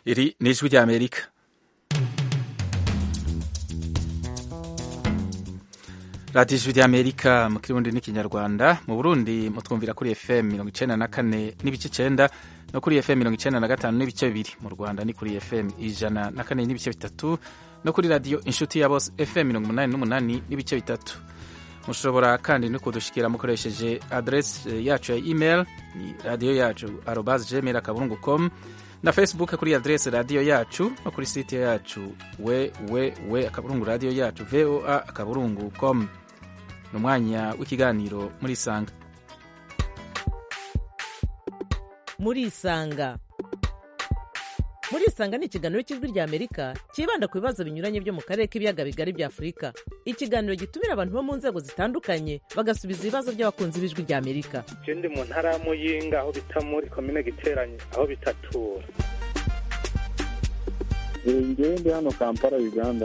iri ni ijwi ry'amerika radiyo ijwi ry'amerika mu kirundi n'ikinyarwanda mu burundi mutwumvira kuri fm mirongo icenda na kane n'ibice icenda no kuri fm mirongo icenda na gatanu n'ibice bibiri mu rwanda ni kuri fm ijana na kane n'ibice bitatu no kuri radiyo inshuti ya bose fm mirongo umunani n'umunani n'ibice bitatu mushobora kandi no kudushikira mukoresheje adresi yacu ya email ni radiyo yacu arobas gmail akaburungu com na facebook kuri adresi radiyo yacu no kuri site yacu www akaburungu radiyo yacu voa akaburungu com ni umwanya w'ikiganiro muri isanga muri isanga muri isanga ni ikiganiro cy'ijwi rya amerika cyibanda ku bibazo binyuranye byo mu karere k'ibiyaga bigari bya afurika ikiganiro gitumira abantu bo mu nzego zitandukanye bagasubiza ibibazo by'abakunzi b'ijwi rya amerika je ndi mu ntara ya muyinga aho bita muri komine giteranye aho bitatura ngewe ndi hano kampala uganda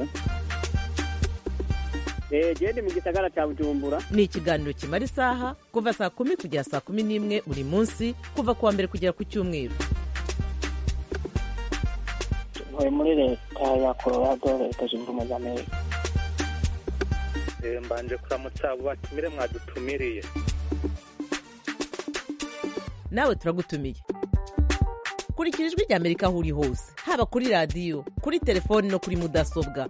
gende mu gisagara cya bujumbura ni ikiganiro kimara isaha kuva saa kumi kugera saa kumi n'imwe buri munsi kuva ku wa mbere kugera ku cyumweru ntuye muri leta ya colorado leta zunze ubumwe za amerika Eh, mbanje kuramutsa abo batumire mwadutumiriye nawe turagutumiye kurikira ijwi rya amerika aho uri hose haba kuri radiyo kuri telefoni no kuri mudasobwa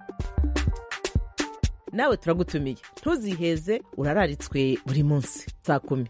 nawe turagutumiye ntuziheze urararitswe buri munsi saa kumi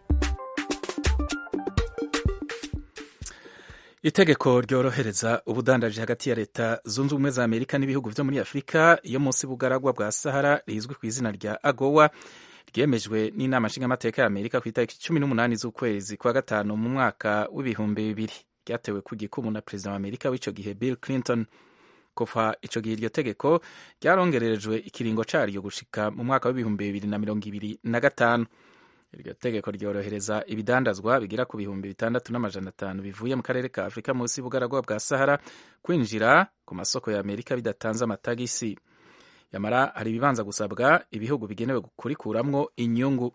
itegeko ryorohereza ubudandaji hagati ya leta zunze ubumwe za amerika n'ibihugu byo muri afurika iyo munsi bugaragwa bwa sahara rizwi ku izina rya agowa ryemejwe n'inama nshingamateka ya amerika ku itariki cumi n'umunani z'ukwezi kwa gatanu mu mwaka w'ibihumbi bibiri ryatewe ku gikumu na perezida wa amerika w'icyo gihe bill clinton kuva icyo gihe iryo tegeko ryarongererejwe ikiringo caryo gushika mu mwaka w'ibihumbi bibiri na mirongo ibiri na gatanu iryo tegeko ryorohereza ibidandazwa bigera ku bihumbi bitandatu n'amajana atanu bivuye mu karere ka afurika munsi y'ubugaragwa bwa sahara kwinjira ku masoko ya amerika bidatanze amatagisi yamara hari ibibanza gusabwa ibihugu bigenewe kurikuramwo inyungu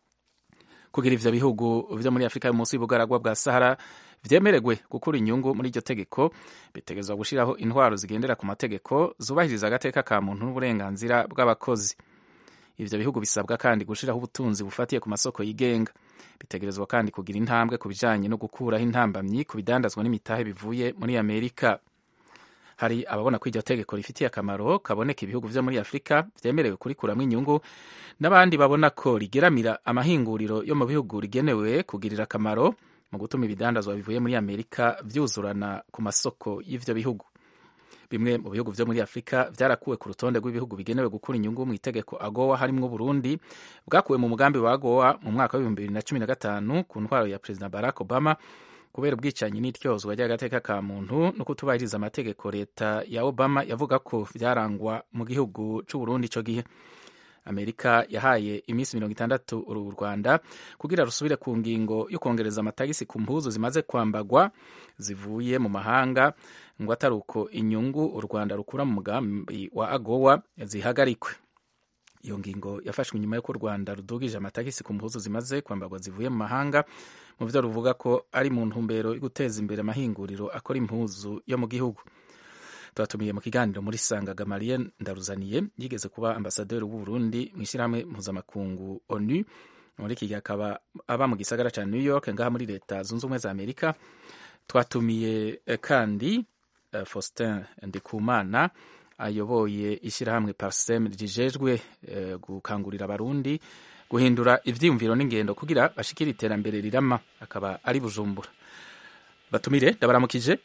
kugira ivyo bihugu vyo muri afurika yo munsi y'ubugaragwa bwa sahara vyemeregwe gukura inyungu muri iryo tegeko bitegerezwa gushiraho intwaro zigendera ku mategeko zubahiriza agateka ka muntu n'uburenganzira bw'abakozi ivyo bihugu bisabwa kandi gushiraho ubutunzi bufatiye ku masoko yigenga bitegerezwa kandi kugira intambwe ku bijanye no gukuraho intambamyi ku bidandazwa n'imitahe bivuye muri amerika hari ababona ko iryo tegeko rifitiye akamaro kaboneka ibihugu vyo muri afurika vyemerewe kurikuramwo inyungu n'abandi babona ko rigeramira amahinguriro yo mu bihugu rigenewe kugirira akamaro mu gutuma ibidandazwa bivuye muri amerika vyuzurana ku masoko y'ivyo bihugu bimwe mu bihugu vyo muri afurika vyarakuwe ku rutonde rw'ibihugu bigenewe gukura inyungu mu itegeko agowa harimwo burundi bwakuwe mu mugambi wa agowa mu mwaka w'ibihumbi bibiri na cumi na gatanu ku ntwaro ya perezida barack obama kubera ubwicanyi n'ityozwa ry'agateka ka muntu no kutubahiriza amategeko leta ya obama yavuga ko vyarangwa mu gihugu c'uburundi ico gihe amerika yahaye iminsi mirongo itandatu uru rwanda kugira rusubire ku ngingo yo kongereza amatagisi ku mpuzu zimaze kwambagwa zivuye mu mahanga ngo atari uko inyungu u rwanda rukura mu mugambi wa agowa zihagarikwe iyo ngingo yafashwe nyuma y'uko u rwanda rudugije amatagisi ku mpuzu zimaze kwambagwa zivuye mu mahanga mu byo ruvuga ko ari mu ntumbero yo guteza imbere amahinguriro akora impuzu yo mu gihugu tubatumiye mu kiganiro muri sanga gamaliye ndaruzaniye yigeze kuba ambasaderi w'u Burundi mu ishyirahamwe mpuzamakungu onu muri iki gihe akaba aba mu gisagara cya new york ngaha muri leta zunze ubumwe za amerika twatumiye kandi uh, faustin ndikumana ayoboye ishyirahamwe parsem rijejwe uh, gukangurira abarundi guhindura ivyiyumviro n'ingendo kugira bashikire iterambere rirama akaba ari bujumbura batumire ndabaramukije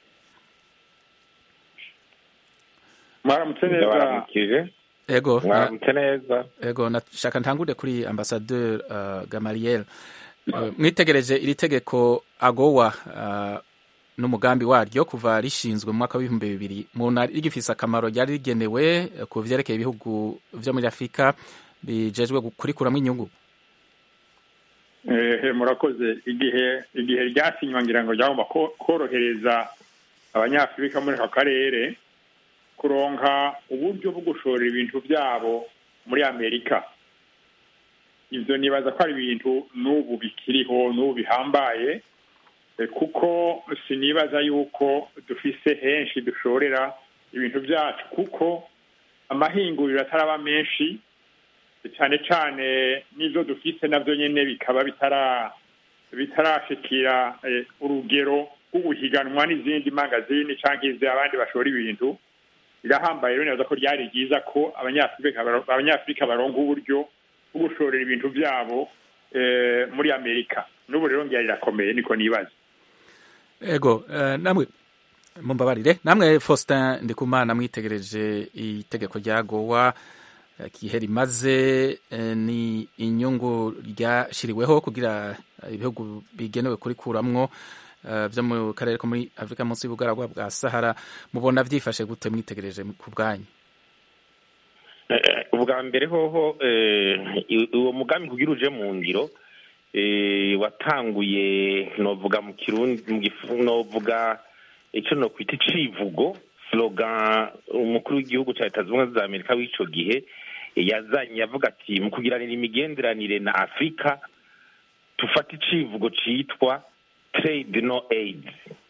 mwaramutse neza ndabaramukije ego mwaramutse neza ego nashaka ntangure kuri ambasadeur uh, gamaliel uh, mwitegereje iri tegeko agowa uh, n'umugambi waryo kuva rishinzwe mu mwaka w'ibihumbi bibiri mubona rigifise akamaro ryari rigenewe ku vyerekeye ibihugu vyo muri afurika bijejwe kurikuramwo inyungu ehe murakoze igihe igihe ryasinywa ngira ngo ryagomba korohereza abanyafurika muri aka karere kuronka uburyo bwo gushora ibintu byabo muri amerika ibyo nibaza ko ari ibintu n'ubu bikiriho n'ubu bihambaye kuko sinibaza yuko dufise henshi dushorera ibintu byacu kuko amahinguriro ataraba menshi cyane cyane n'ibyo dufite nabyo nyine bikaba bitara bitarashikira urugero rw'ubuhiganwa n'izindi mangazini cyangwa izi abandi bashora ibintu birahambaye rero neza ko ryari ryiza ko abanyafurika baronga uburyo bwo gushorera ibintu byabo muri amerika n'ubu rero ngira rirakomeye niko nibaza ego namwe mumbabarire namwe faustin ndikumana mwitegereje itegeko rya gowa igihe rimaze ni inyungu ryashyiriweho kugira ibihugu bigenewe kurikuramwo byo mu karere ko muri afurika munsi y'ubugaragwa bwa sahara mubona byifashe gute mwitegereje ku bwanyu ubwa mbere hoho uwo mugambi kugira uje mu ngiro watanguye novuga mu kirundi novuga icyo nokwita icivugo slogan umukuru w'igihugu cya leta zunze ubumwe za amerika w'icyo gihe yazanye avuga ati mu kugiranira imigenderanire na afurika tufate icivugo cyitwa trade no aid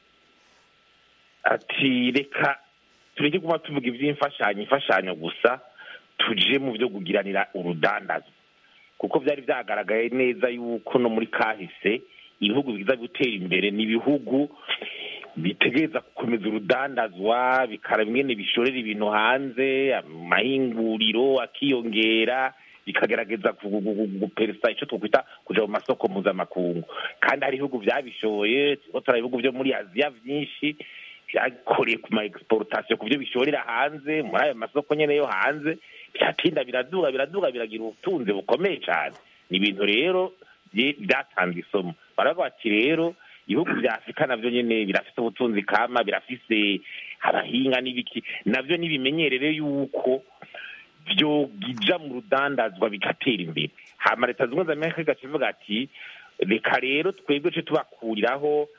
ati reka tureke kuba tuvuga iby'imfashanyo imfashanyo gusa tuje mu byo kugiranira urudandazo kuko byari byagaragaye neza yuko no muri kahise ibihugu biza gutera imbere ni ibihugu bitegereza gukomeza urudandazwa bikara bimwe bishorera ibintu hanze amahinguriro akiyongera bikagerageza guperesa icyo twakwita kuja mu masoko mpuzamakungu kandi hari ibihugu byabishoboye turiko turaba ibihugu byo muri aziya byinshi byakoreye ku ma exportation ku byo bishorera hanze muri ayo masoko nyene yo hanze byatinda biraduga biraduga biragira ubutunzi bukomeye cyane ni ibintu rero byatanze isomo baravuga bati rero ibihugu bya afurika navyo nyene birafise ubutunzi kama birafise abahinga n'ibiki navyo nibimenyerere yuko vyogija mu rudandazwa bigatera imbere hama leta zimwe za amerika igacivuga ati reka rero twebwe ce tubakuriraho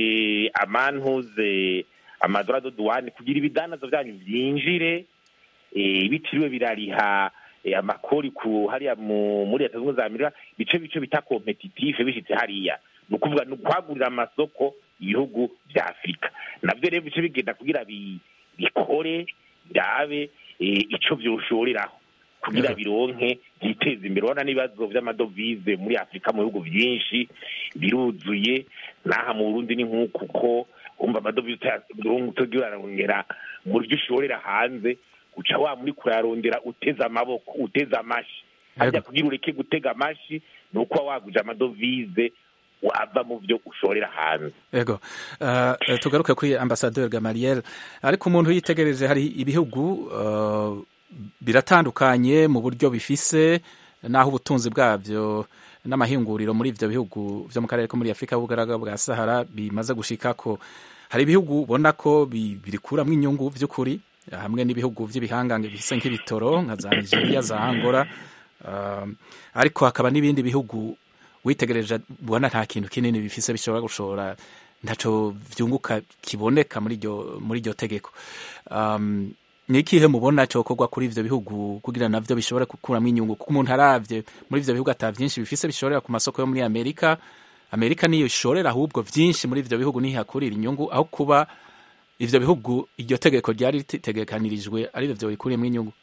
amantuze amadorado duwane kugira ibidandazo vyanyu vyinjire bitiriwe birariha amakori ku hariya muri leta zimwe za amerika bice bice bita kompetitife bishitse hariya ni ukuvuga ni ukwagurira amasoko ibihugu vya afurika navyo rero bice bigenda kugira bikore birabe ico vyoshoreraho kugira bironke byiteza imbere urabona n'ibibazo vy'amadovize muri afurika mu bihugu vyinshi biruzuye n'aha mu burundi ni nk'uku ko umva amadovize utagira urarongera mu byo ushorera hanze uca wa muri kurarondera uteze amaboko uteze amashi harya kugira ureke gutega amashi ni uko waguje amadovize wava mu byo ushorera hanze yego uh, tugaruke kuri ambasaderi gamariel ariko umuntu yitegereje hari ibihugu uh, biratandukanye mu buryo bifise n'aho ubutunzi bwabyo n'amahinguriro muri ivyo bihugu vyo mu karere ko muri afurika y'ubugaragwa bwa sahara bimaze gushikako hari ibihugu ubona ko birikuramwo inyungu vy'ukuri hamwe n'ibihugu vy'ibihangange bifise nk'ibitoro nka za nigeria za angola uh, ariko hakaba n'ibindi bihugu witegereje ubona nta kintu kinini bifise bishobora gushora ntaco vyunguka kiboneka muri iryo muri iryo tegeko um, ni ikihe mubona cokorwa kuri ivyo bihugu kugira navyo bishobore gukuramwo inyungu kuko umuntu aravye muri ivyo bihugu ata vyinshi bifise bishorera ku masoko yo muri amerika amerika niyo ishorera ahubwo vyinshi muri ivyo bihugu nihakurira inyungu aho kuba ivyo bihugu iryo tegeko ryari ritegekanirijwe arivyo vyo bikuriyemwo inyungu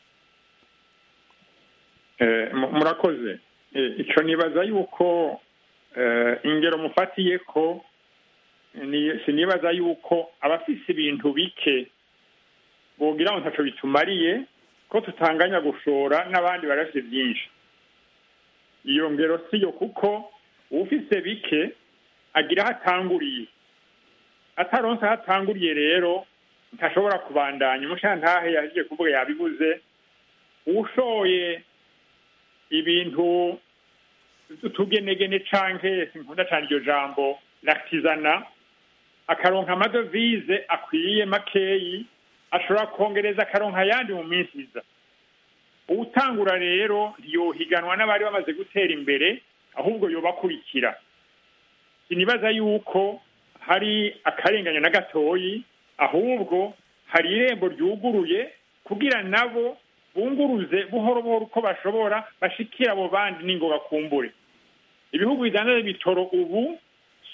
murakoze icyo nibaza yuko ingero mufatiye ko sinibaza yuko abafise ibintu bike bogira ngo ntacyo bitumariye ko tutanganya gushora n'abandi barafite byinshi iyo ngero siyo kuko ufise bike agira aho atanguriye ataronse aho atanguriye rero ntashobora kubandanya umushantahe yaje kuvuga yabibuze ushoye ibintu tugenegene canke sinkunda cane iryo jambo lakitizana akaronka amadovize akwiye makeyi ashobora kongereza akaronka ayandi mu minsi iza uwutangura rero ntiyohiganwa n'abari bamaze gutera imbere ahubwo yobakurikira sinibaza yuko hari akarenganya na gatoyi ahubwo hari irembo ryuguruye kugira nabo bunguruze buhoro buhoro uko bashobora bashikira abo bandi n'ingoga kumbure ibihugu bidandaza ibitoro ubu si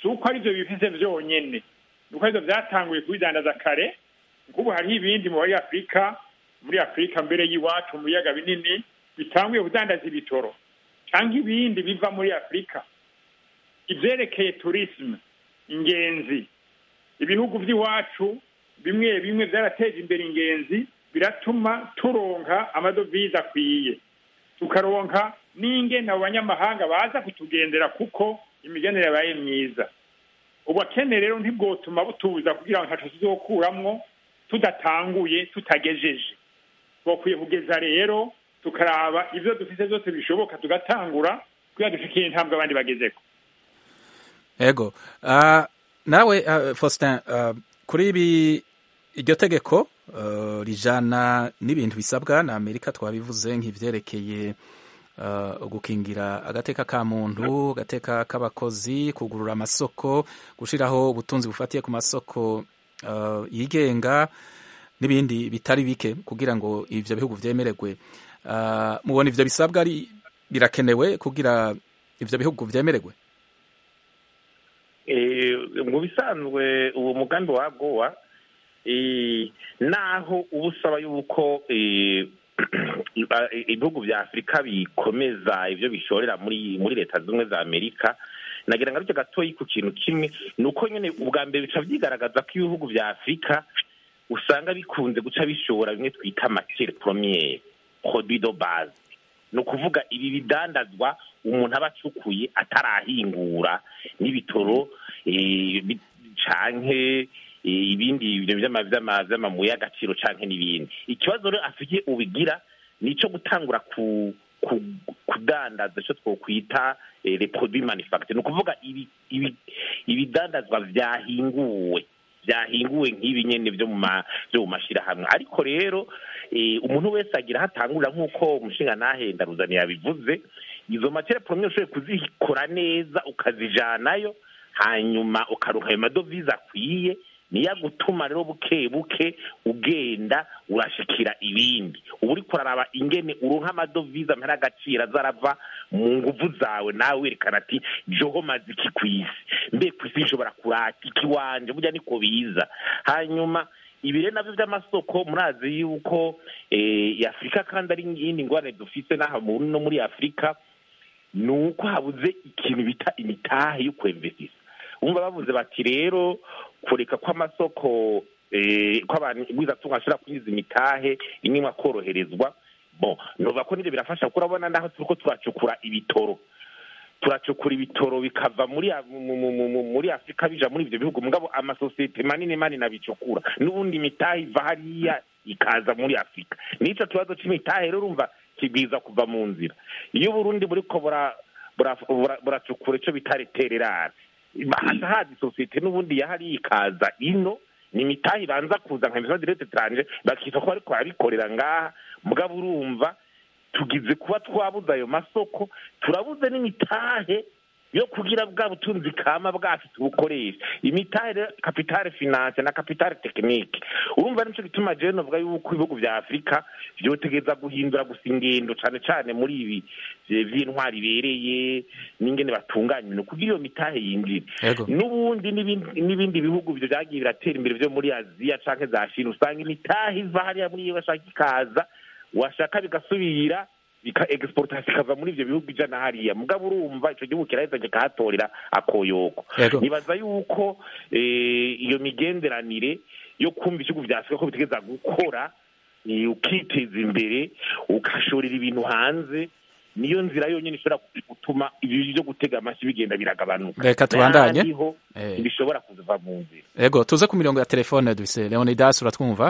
si uko aribyo bifise byonyene ni uko aribyo byatanguye kubidandaza kare nk'ubu hariho ibindi muri afurika muri afurika mbere y'iwacu mu biyaga binini bitanguye kudandaza ibitoro cyangwa ibindi biva muri afurika ibyerekeye turisme ingenzi ibihugu by'iwacu bimwe bimwe byarateje imbere ingenzi biratuma turonka amadovize akwiye tukaronka n'ingene abo banyamahanga baza kutugendera kuko imigenere yabaye myiza ubakene rero ntibwotuma butuza kugira ngo ntaco tuzokuramwo tudatanguye tutagejeje twakwiye kugeza rero tukaraba ivyo dufise vyose bishoboka tugatangura kugira dushikiye intambwe abandi bagezeko ego uh, nawe uh, Faustin uh, kuri ibi iryo tegeko uh, rijana n'ibintu bisabwa na Amerika twabivuze nk'ivyerekeye uh, gukingira agateka ka muntu agateka k'abakozi kugurura amasoko gushiraho ubutunzi bufatiye ku masoko uh, yigenga n'ibindi bitari bike kugira ngo ivyo bihugu vyemererwe uh, mubona ivyo bisabwa ari birakenewe kugira ivyo bihugu vyemererwe mu bisanzwe uwo mugambi wa gowa naho uba usaba yuko ibihugu bya afurika bikomeza ibyo bishorera muri muri leta zimwe za amerika nagira ngo aricyo gatoyi ku kintu kimwe ni uko nyine ubwa mbere bica byigaragaza ko ibihugu bya afurika usanga bikunze guca bishora bimwe twita makere poromiyeri produit de base ni ukuvuga ibi bidandazwa umuntu aba acukuye atarahingura n'ibitoro canke ibindi bintu vy'amabuye y'agaciro canke n'ibindi ikibazo rero afite ubigira ni ico gutangura ku kudandaza ico twokwita les produits manufacture ni ukuvuga ibidandazwa vyahinguwe vyahinguwe nk'ibi nyene vyo mu vyo mu mashirahamwe ariko rero umuntu wese agira aho atangurira nk'uko umushinga nahenda ruzani yabivuze izo matere poromye ushoboye kuzikora neza ukazijanayo hanyuma ukaronka ayo madovize akwiye niyo agutuma rero buke buke ugenda urashikira ibindi uba uriko uraraba ingene uronka amadovize amera agaciro azarava mu nguvu zawe nawe werekana ati joho maze iki kw'isi mbe kw'isi nshobora kurata iki wanje burya niko biza hanyuma ibi rero navyo vy'amasoko murazi yuko afurika kandi ari iyindi ngorane dufise n'aha no muri afurika ni uko habuze ikintu bita imitahe yo kwemvesisa umva bavuze bati rero kureka kw'amasoko ko abantu bwizatunga ashobora kwinjiza imitahe imwe koroherezwa bon nova ko nivyo birafasha kuko urabona naho turiko turacukura ibitoro turacukura ibitoro bikava muri muri afurika bija muri ivyo bihugu mugabo amasosiyete manini manini abicukura n'ubundi imitahe iva hariya ikaza muri afurika n'ico kibazo c'imitahe rero urumva kibwiza kuva mu nzira iyo uburundi buriko buracukura ico bita retererare haca haza isosiyete n'ubundi yahariya ikaza ino ni imitahe ibanza kuza nka emission direct etranje bakita ko bariko barabikorera ngaha mugabo urumva tugize kuba twabuze ayo masoko turabuze n'imitahe yo kugira bwa butunzi kama bwacu tubukoresha imitahe rero kapitale finance na kapitale tekinike urumva nico gituma jewe novuga yuko ibihugu vya afurika vyotegeza guhindura gusa ingendo cane cane muri ibi vy'intwari ibereye n'ingene batunganya ibintu kugira iyo mitahe yinjire n'ubundi n'ibindi bihugu vyo vyagiye biratera imbere vyo muri aziya canke za shina usanga imitahe iva hariya muri iyo bashaka ikaza washaka bigasubira bika exportation ikava muri ivyo bihugu ijana hariya mugabo urumva ico gihugu kiraheza kikahatorera akoyoko nibaza yuko iyo migenderanire yo kumva ibihugu vya afurika ko bitegeza gukora ukiteza imbere ugashorera ibintu hanze niyo nzira yonyine ishobora gutuma ibi byo gutega amashyi bigenda biragabanuka reka tubandanye bishobora kuva mu nzira yego tuze ku mirongo ya telefone dufise leonidas uratwumva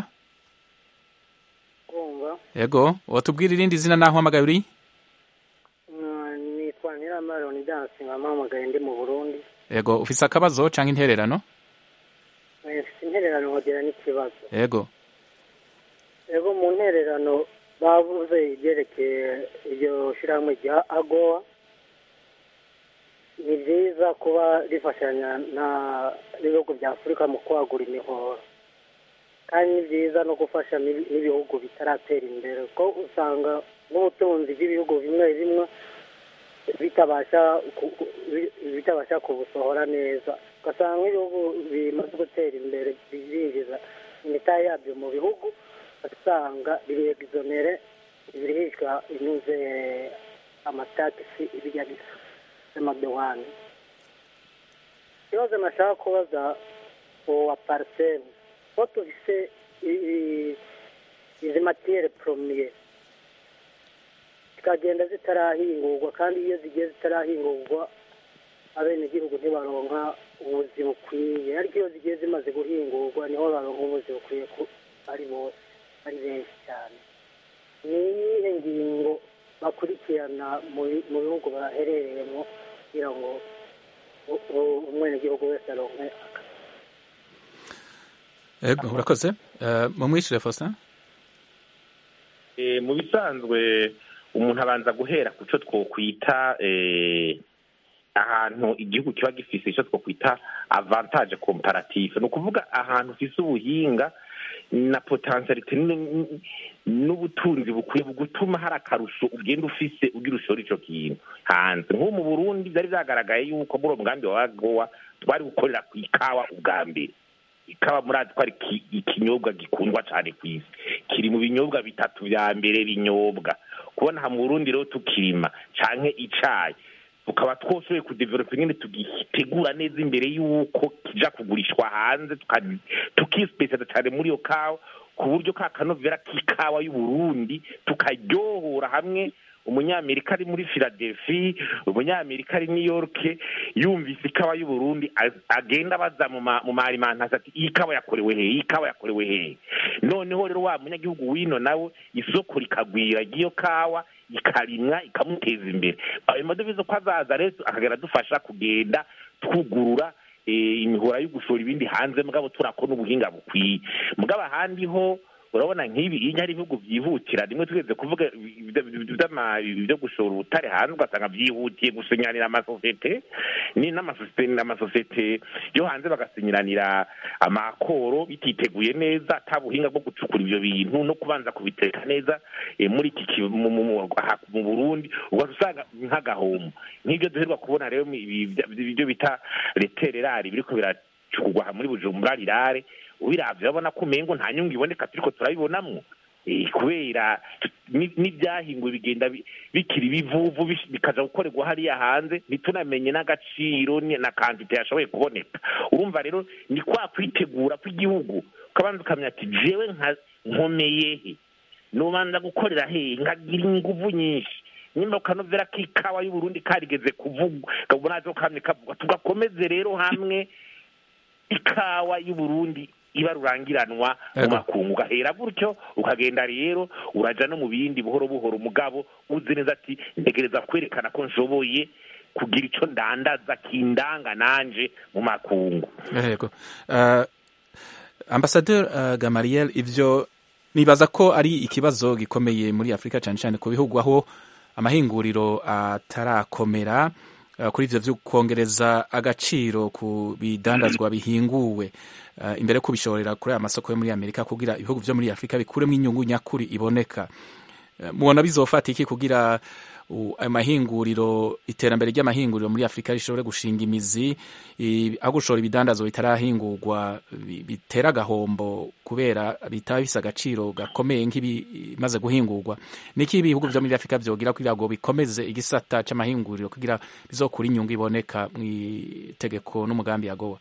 yego watubwira irindi zina naho uhamagaye uri nitwa nyiramara leonidas nkamuhamagaye ndi mu burundi yego ufise akabazo canke intererano mfite intererano nkogera n'ikibazo yego yego mu ntererano bavuze ibyerekeye iryo shyirahamwe rya agowa ni byiza kuba rifashanya n'ibihugu bya afurika mu kwagura imihoro kandi ni byiza no gufasha n'ibihugu bitaratera imbere kuko usanga nk'ubutunzi bw'ibihugu bimwe bimwe bitabasha ku- ku- bi- bitabasha kubusohora neza ugasanga nk'ibihugu bimaze gutera imbere birinjiza imitahe yabyo mu bihugu ugasanga biregizonere birihishwa inyuze amatagisi ibijya bisa y'amadohani ikibazo nashaka kubaza uwo wa pariseri ko tufise i- i- izi matiyere poromiye zikagenda zitarahingurwa kandi iyo zigiye zitarahingurwa abenegihugu ntibaronka ubuzi bukwiye ariko iyo zigiye zimaze guhingurwa niho baronka ubuzi bukwiye ku ari bose ari benshi cyane ni iyihe ngingo bakurikirana mu bi- mu bihugu baherereyemo kugira ngo u- u- umwenegihugu wese aronke akazi Ego, urakoze Eh, mumwishyure Faustin Eh, mu bisanzwe umuntu abanza guhera ku cyo twokwita eh, ahantu igihugu kiba gifise icyo twokwita avantage comparative ni ukuvuga ahantu ufise ubuhinga na potentialite n- n- n'ubutunzi bukwiye gutuma hari akarusho ugenda ufise ugira ushora ico kintu hanze nk'ubu mu burundi byari byagaragaye yuko muri uwo mugambi wa gowa twari gukorera ku ikawa ubwa mbere ikawa murazi ko ari ki- ikinyobwa gikundwa cyane ku isi kiri mu binyobwa bitatu vya mbere binyobwa kubona aha mu burundi rero tukirima canke icayi tukaba twoshoboye kudevelopa nyine tugitegura neza imbere y'uko kija kugurishwa hanze tuka- tukisipesializa cyane muri iyo kawa ku buryo ka kanovera k'ikawa y'uburundi tukaryohora hamwe umunyamerika ari muri philadelphia umunyamerika ari new york yumvise ikawa y'uburundi a- agenda abaza mu ma- mu marimantasi ati iyi kawa yakorewe hehe iyi kawa yakorewe hehe noneho rero wa munyagihugu wino nawe isoko rikagwira ry'iyo kawa ikarimwa ikamuteza imbere ayo madovize ko azaza rero akagenda adufasha kugenda twugurura eh, imihora yo gushora ibindi hanze mugabo turakora ubuhinga bukwiye mugabo ahandi ho urabona nk'ibi iyo hari ibihugu byihutira rimwe twese kuvuga ibyo gushora ubutare hanze ugasanga byihutiye gusinyanira amasosiyete ni n'amasosiyete n'amasosiyete yo hanze bagasinyiranira amakoro bititeguye neza ata buhinga bwo gucukura ibyo bintu no kubanza kubiteka neza eh, muri iki ki- mu- mu- mu- aha mu burundi ugahita usanga nk'agahomo nk'ibyo duherwa kubona rero ibi- ibi- ibyo bita retererari biriko biracukurwa aha muri bujumbura rirare ubiravye urabona ko umengo nta nyungu iboneka turiko turabibonamwo Eh, kubera ni- n'ibyahinguwe bigenda bi- bikiri ibivuvu bish- bikaja gukorerwa hariya hanze ntitunamenye n'agaciro ni- na kantite yashoboye kuboneka urumva rero ni kwa kwitegura kw'igihugu ukabanza ukamenya ati jewe nka nkomeye he nobanza gukorera hehe nkagira inguvu nyinshi nyuma ukanovera k'ikawa y'uburundi karigeze kuvugwa kabona zo kamwe kavugwa tugakomeze rero hamwe ikawa y'uburundi iba rurangiranwa mu Ego. makungu ugahera gutyo ukagenda rero uraja no mu bindi buhoro buhoro umugabo uzi neza ati ntegereza kwerekana ko nshoboye kugira ico ndandaza kindanga nanje mu makungu yego uh, ambasaderi uh, gamariel ivyo nibaza ko ari ikibazo gikomeye muri afurika cyane cyane ku bihugu aho amahinguriro atarakomera uh, kuri ivyo vyo kongereza agaciro ku bidandazwa bihinguwe uh, imbere yo kubishorera kuri aya masoko yo muri amerika kugira ibihugu vyo muri afurika bikuremo inyungu nyakuri iboneka Uh, mubona bizofata iki kugira u- ayo mahinguriro iterambere ry'amahinguriro muri afurika rishobore gushinga imizi i- aho gushora ibidandazwa bitarahingurwa bi- bitera agahombo kubera bitaba bifise agaciro gakomeye nk'ibimaze guhingurwa niki ibihugu vyo muri afurika vyogira kugira ngo bikomeze igisata c'amahinguriro kugira bizokura inyungu iboneka mw'itegeko n'umugambi yagowa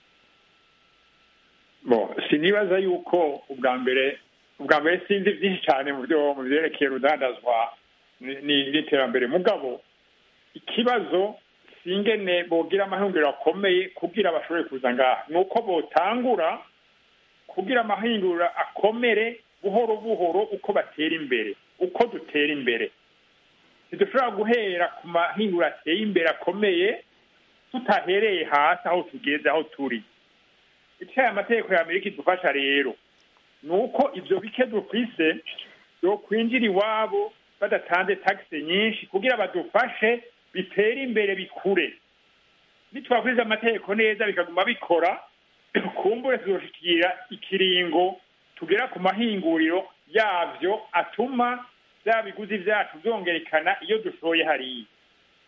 bo sinibaza yuko ubwa mbere ubwa mbere sinzi byinshi cyane mu byo mu byerekeye urudandazwa ni- ni- n'iterambere mugabo ikibazo singene bogira amahinguriro akomeye kugira bashobore kuza ngaha ni uko botangura kugira amahinguriro akomere buhoro buhoro uko batera imbere uko dutera imbere ntidushobora guhera ku mahinguriro ateye imbere akomeye tutahereye hasi aho tugeze aho turi icyo aya mategeko ya amerika idufasha rero ni uko ibyo bike dufise byo kwinjira iwabo badatanze tagisi nyinshi kugira badufashe bitere imbere bikure nitwakuriza amategeko neza bikaguma bikora kumbure tuzoshikira ikiringo tugera ku mahinguriro yavyo atuma bya biguzi vyacu vyongerekana iyo dushoye hariya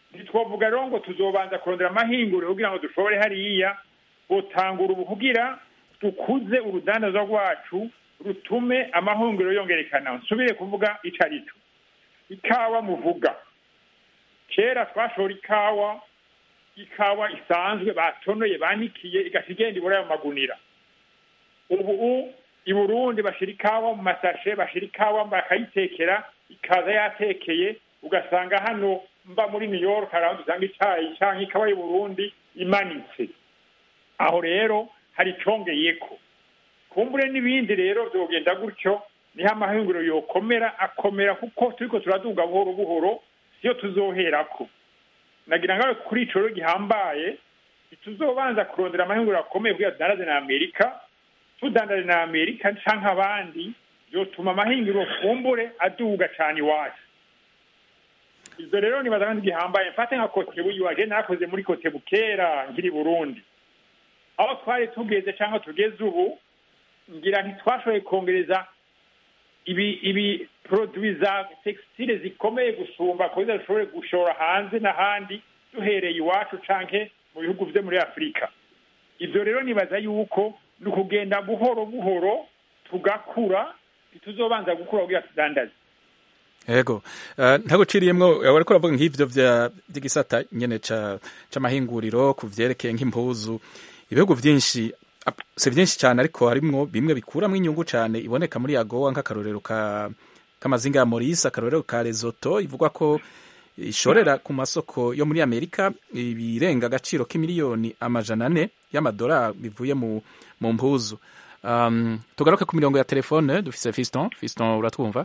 ntitwavuga rero ngo tuzobanza kurondera amahinguriro kugira ngo dushobore hariya gutangura ubu kugira dukuze urudandaza rwacu rutume amahungiro yongerekana nsubire kuvuga ico ari cyo ikawa muvuga kera twashora ikawa ikawa isanzwe batonoye banikiye igaca igenda ibura ayo magunira ubu i burundi bashira ikawa mu masashe bashira ikawa bakayitekera ikaza yatekeye ugasanga hano mba muri new york hari aho dusanga icayi canke ikawa y'u burundi imanitse aho rero hari icongeyeko kumbure n'ibindi rero vyogenda gutyo niho amahinguriro yokomera akomera kuko turiko turaduga buhoro buhoro siyo tuzoherako nagira ngawe kuri ico rero gihambaye ntituzobanza kurondera amahinguriro akomeye kugira tudandaze na amerika tudandaje na amerika canke abandi vyotuma amahinguriro kumbure aduga cane iwacu ivyo rero nibaza kandi gihambaye mfate nka kotebu iwaje nakoze muri kotebu kera nkiri burundi aho twari tugeze cyangwa tugeze ubu ngira ntitwashoboye kongereza ibi ibi produit za textile zikomeye gusumba kugira dushobore gushora hanze n'ahandi duhereye iwacu canke mu bihugu vyo muri afurika ivyo rero nibaza yuko ni ukugenda buhoro buhoro tugakura ntituzobanza gukura kugira tudandaze yego ntaguciriyemwo wariko uravuga nk'ivyo vy'igisata nyene c'amahinguriro ku vyerekeye nk'impuzu ibihugu vyinshi si vyinshi cyane ariko harimwo bimwe bikuramwo inyungu cyane iboneka muri agowa nk'akarorero k'amazinga ya morisi akarorero ka rezoto ivugwa ko ishorera ku masoko yo muri amerika ibirenga agaciro k'imiliyoni amajana ane y'amadolari bivuye mu mu mpuzu um, tugaruke ku mirongo ya telefone dufise fiston fiston uratwumva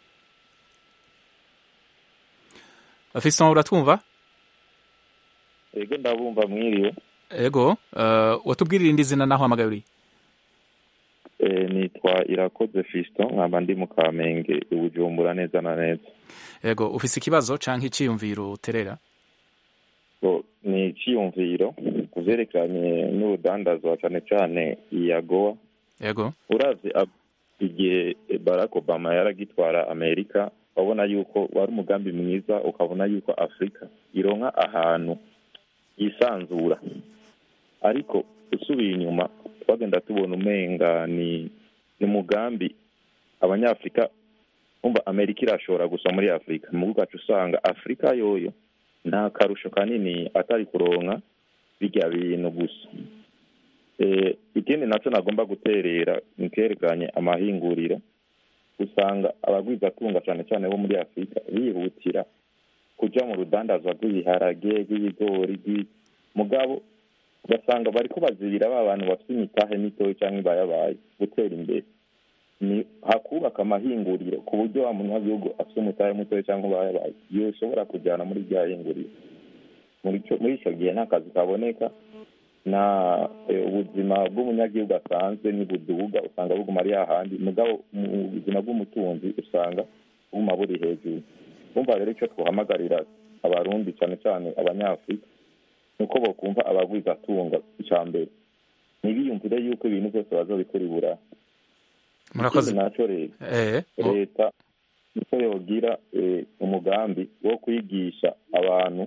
fiston uratwumva ego ndabumva mwiriwe ego uh, watubwirira indi zina naho hamagaye uri e, nitwa irakoze fiston nkaba ndi mu kamenge ibujumbura neza na neza ego ufise ikibazo canke iciyumviro uterera so, ni iciyumviro ku vyerekeranye n'urudandazwa cane cane iyagowa ego uravye igihe barack obama yaragitwara amerika ukabona yuko wari umugambi mwiza ukabona yuko afurika ironka ahantu yisanzura ariko usubiye inyuma twagenda tubona umenga ni ni umugambi abanyafurika umva amerika irashobora gusa muri afurika mu bwacu usanga afurika yoyo nta karusho kanini atari kuronka bijya bintu gusa ikindi nacyo nagomba guterera nikerekanye amahinguriro usanga abagwizatunga cyane cyane bo muri afurika bihutira kujya mu rudandazwa rw'ibiharage rw'ibigori mugabo ugasanga bari bazibira ba bantu bafite imitahe mitoya cyangwa ibayabaye gutera imbere ni hakubaka amahinguriro ku buryo wa munyagihugu afite umutahe mutoya cyangwa ibayabaye yoshobora kujyana muri rya hinguriro muri icyo gihe nta kazi kaboneka na ubuzima bw'umunyagihugu asanzwe ntibuduga usanga buguma ari hahandi mugabo mu buzima bw'umutunzi usanga buguma buri hejuru bumva rero icyo twahamagarira abarundi cyane cyane abanyafurika ni uko bakumva abagwizatunga icya mbere ntibiyumvire yuko ibintu byose bazobikora ibura murakoze nacyo leta niko yogira umugambi wo kwigisha abantu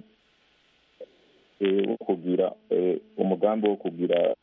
wo kugira umugambi wo kugira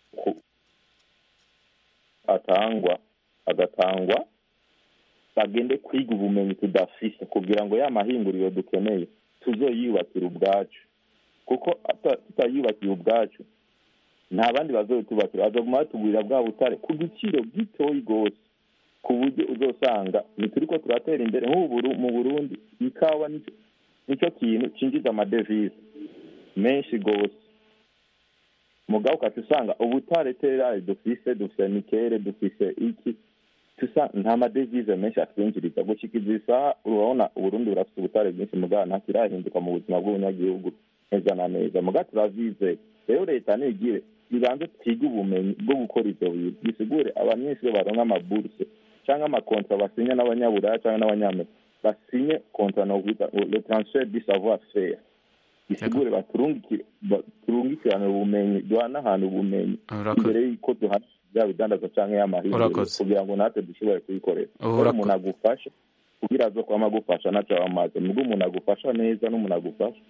atangwa agatangwa bagende kwiga ubumenyi tudafise kugira ngo ya mahinguriro dukeneye tuzoyubakira ubwacu kuko tutayubakiye ubwacu nta bandi bazobitubakira bazoguma batugurira bwa butare ku giciro gitoyi rwose ku buryo uzosanga ntituriko turatera imbere nk'ubu mu burundi ikawa nicyo kintu cinjiza amadevize menshi rwose mugabo ukaca usanga ubutare terari dufise dufise nikere dufise iki tusa nta madevize menshi atwinjiriza gushikiza isaha urabona uburundi burafite ubutare bwinshi mugabo ntakirahinduka mu buzima bw'umunyagihugu neza na neza mugabo turavizeye rero leta nigire ibanze twige ubumenyi bwo gukora ivyo bintu bisigure abanyeshuri baronka amaburse cyangwa amakontra basinya n'abanyaburaya cyangwa n'abanyamerika basinye kontra nokwita le transfer du savoir faire bisigure baturungikirane ubumenyi duhanahana ubumenyi imbere y'uko duhana bya bidandaza cyangwa y'amahirwe kugira ngo natwe dushobore kuyikorera rero umuntu agufasha kugira azo kwama agufasha ntacyo amaze nubwo umuntu agufasha neza n'umuntu agufasha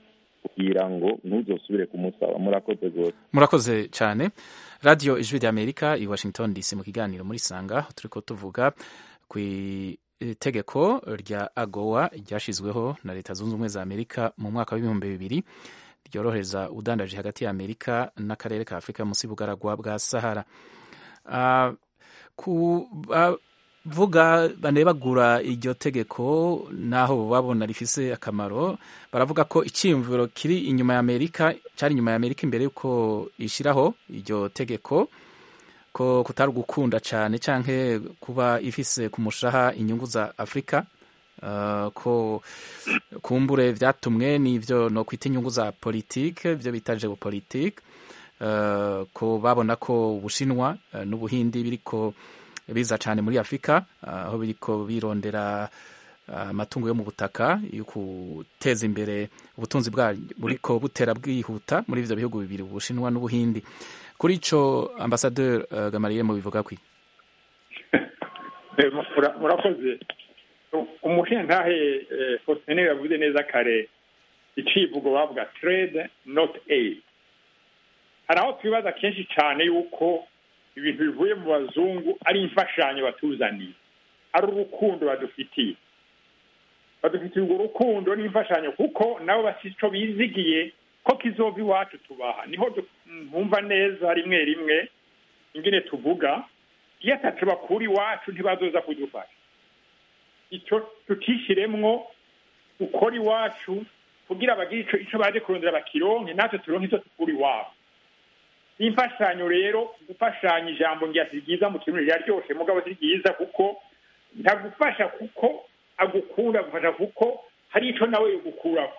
kugira ngo ntuzosubire kumusaba murakoze rwose murakoze cyane radiyo ijwi ry'amerika i washington dc mu kiganiro muri sanga turi ko tuvuga ku itegeko rya agowa ryashyizweho na leta zunze ubumwe za amerika mu mwaka w'ibihumbi bibiri ryorohereza udandaje hagati ya amerika n'akarere ka afurika munsi y'ubugaragwa bwa sahara uh, ku bavuga banebagura iryo tegeko naho babona rifise akamaro baravuga ko icyiyumviro kiri inyuma ya amerika cyari inyuma ya amerika imbere y'uko ishyiraho iryo tegeko ko kutari ugukunda cyane cyangwa kuba ifise ku mushaha inyungu za afurika uh, ko kumbure byatumwe n'ibyo no kwita inyungu za politike ibyo bita geopolitike uh, ko babona ko ubushinwa uh, n'ubuhindi biriko biza cyane muri afurika aho biriko birondera amatungo yo mu butaka yo guteza imbere ubutunzi bwa buriko butera bwihuta muri ivyo bihugu bibiri ubushinwa n'ubuhindi kuri ico ambasaderi gamariye mu bivuga kwi murakoze umushintahe faustin yavuze neza kare icivugo bavuga trade not aid hari aho twibaza kenshi cyane yuko ibintu bivuye mu bazungu ari imfashanyo batuzaniye ari urukundo badufitiye badufitiye urwo rukundo n'imfashanyo kuko nabo bafite icyo bizigiye ko kizova iwacu tubaha niho twumva neza rimwe rimwe ingene tuvuga iyo atacu bakura iwacu ntibazoza kudufasha icyo tutishyiremwo ukora iwacu kugira bagire icyo baje kurondera bakironke natwe turonke icyo tukura iwabo imfashanyo rero gufashanya ijambo ngira si ryiza mu kintu riraryoshe mugabo si ryiza kuko ntagufasha kuko agukunda agufasha kuko hari icyo nawe yogukuraho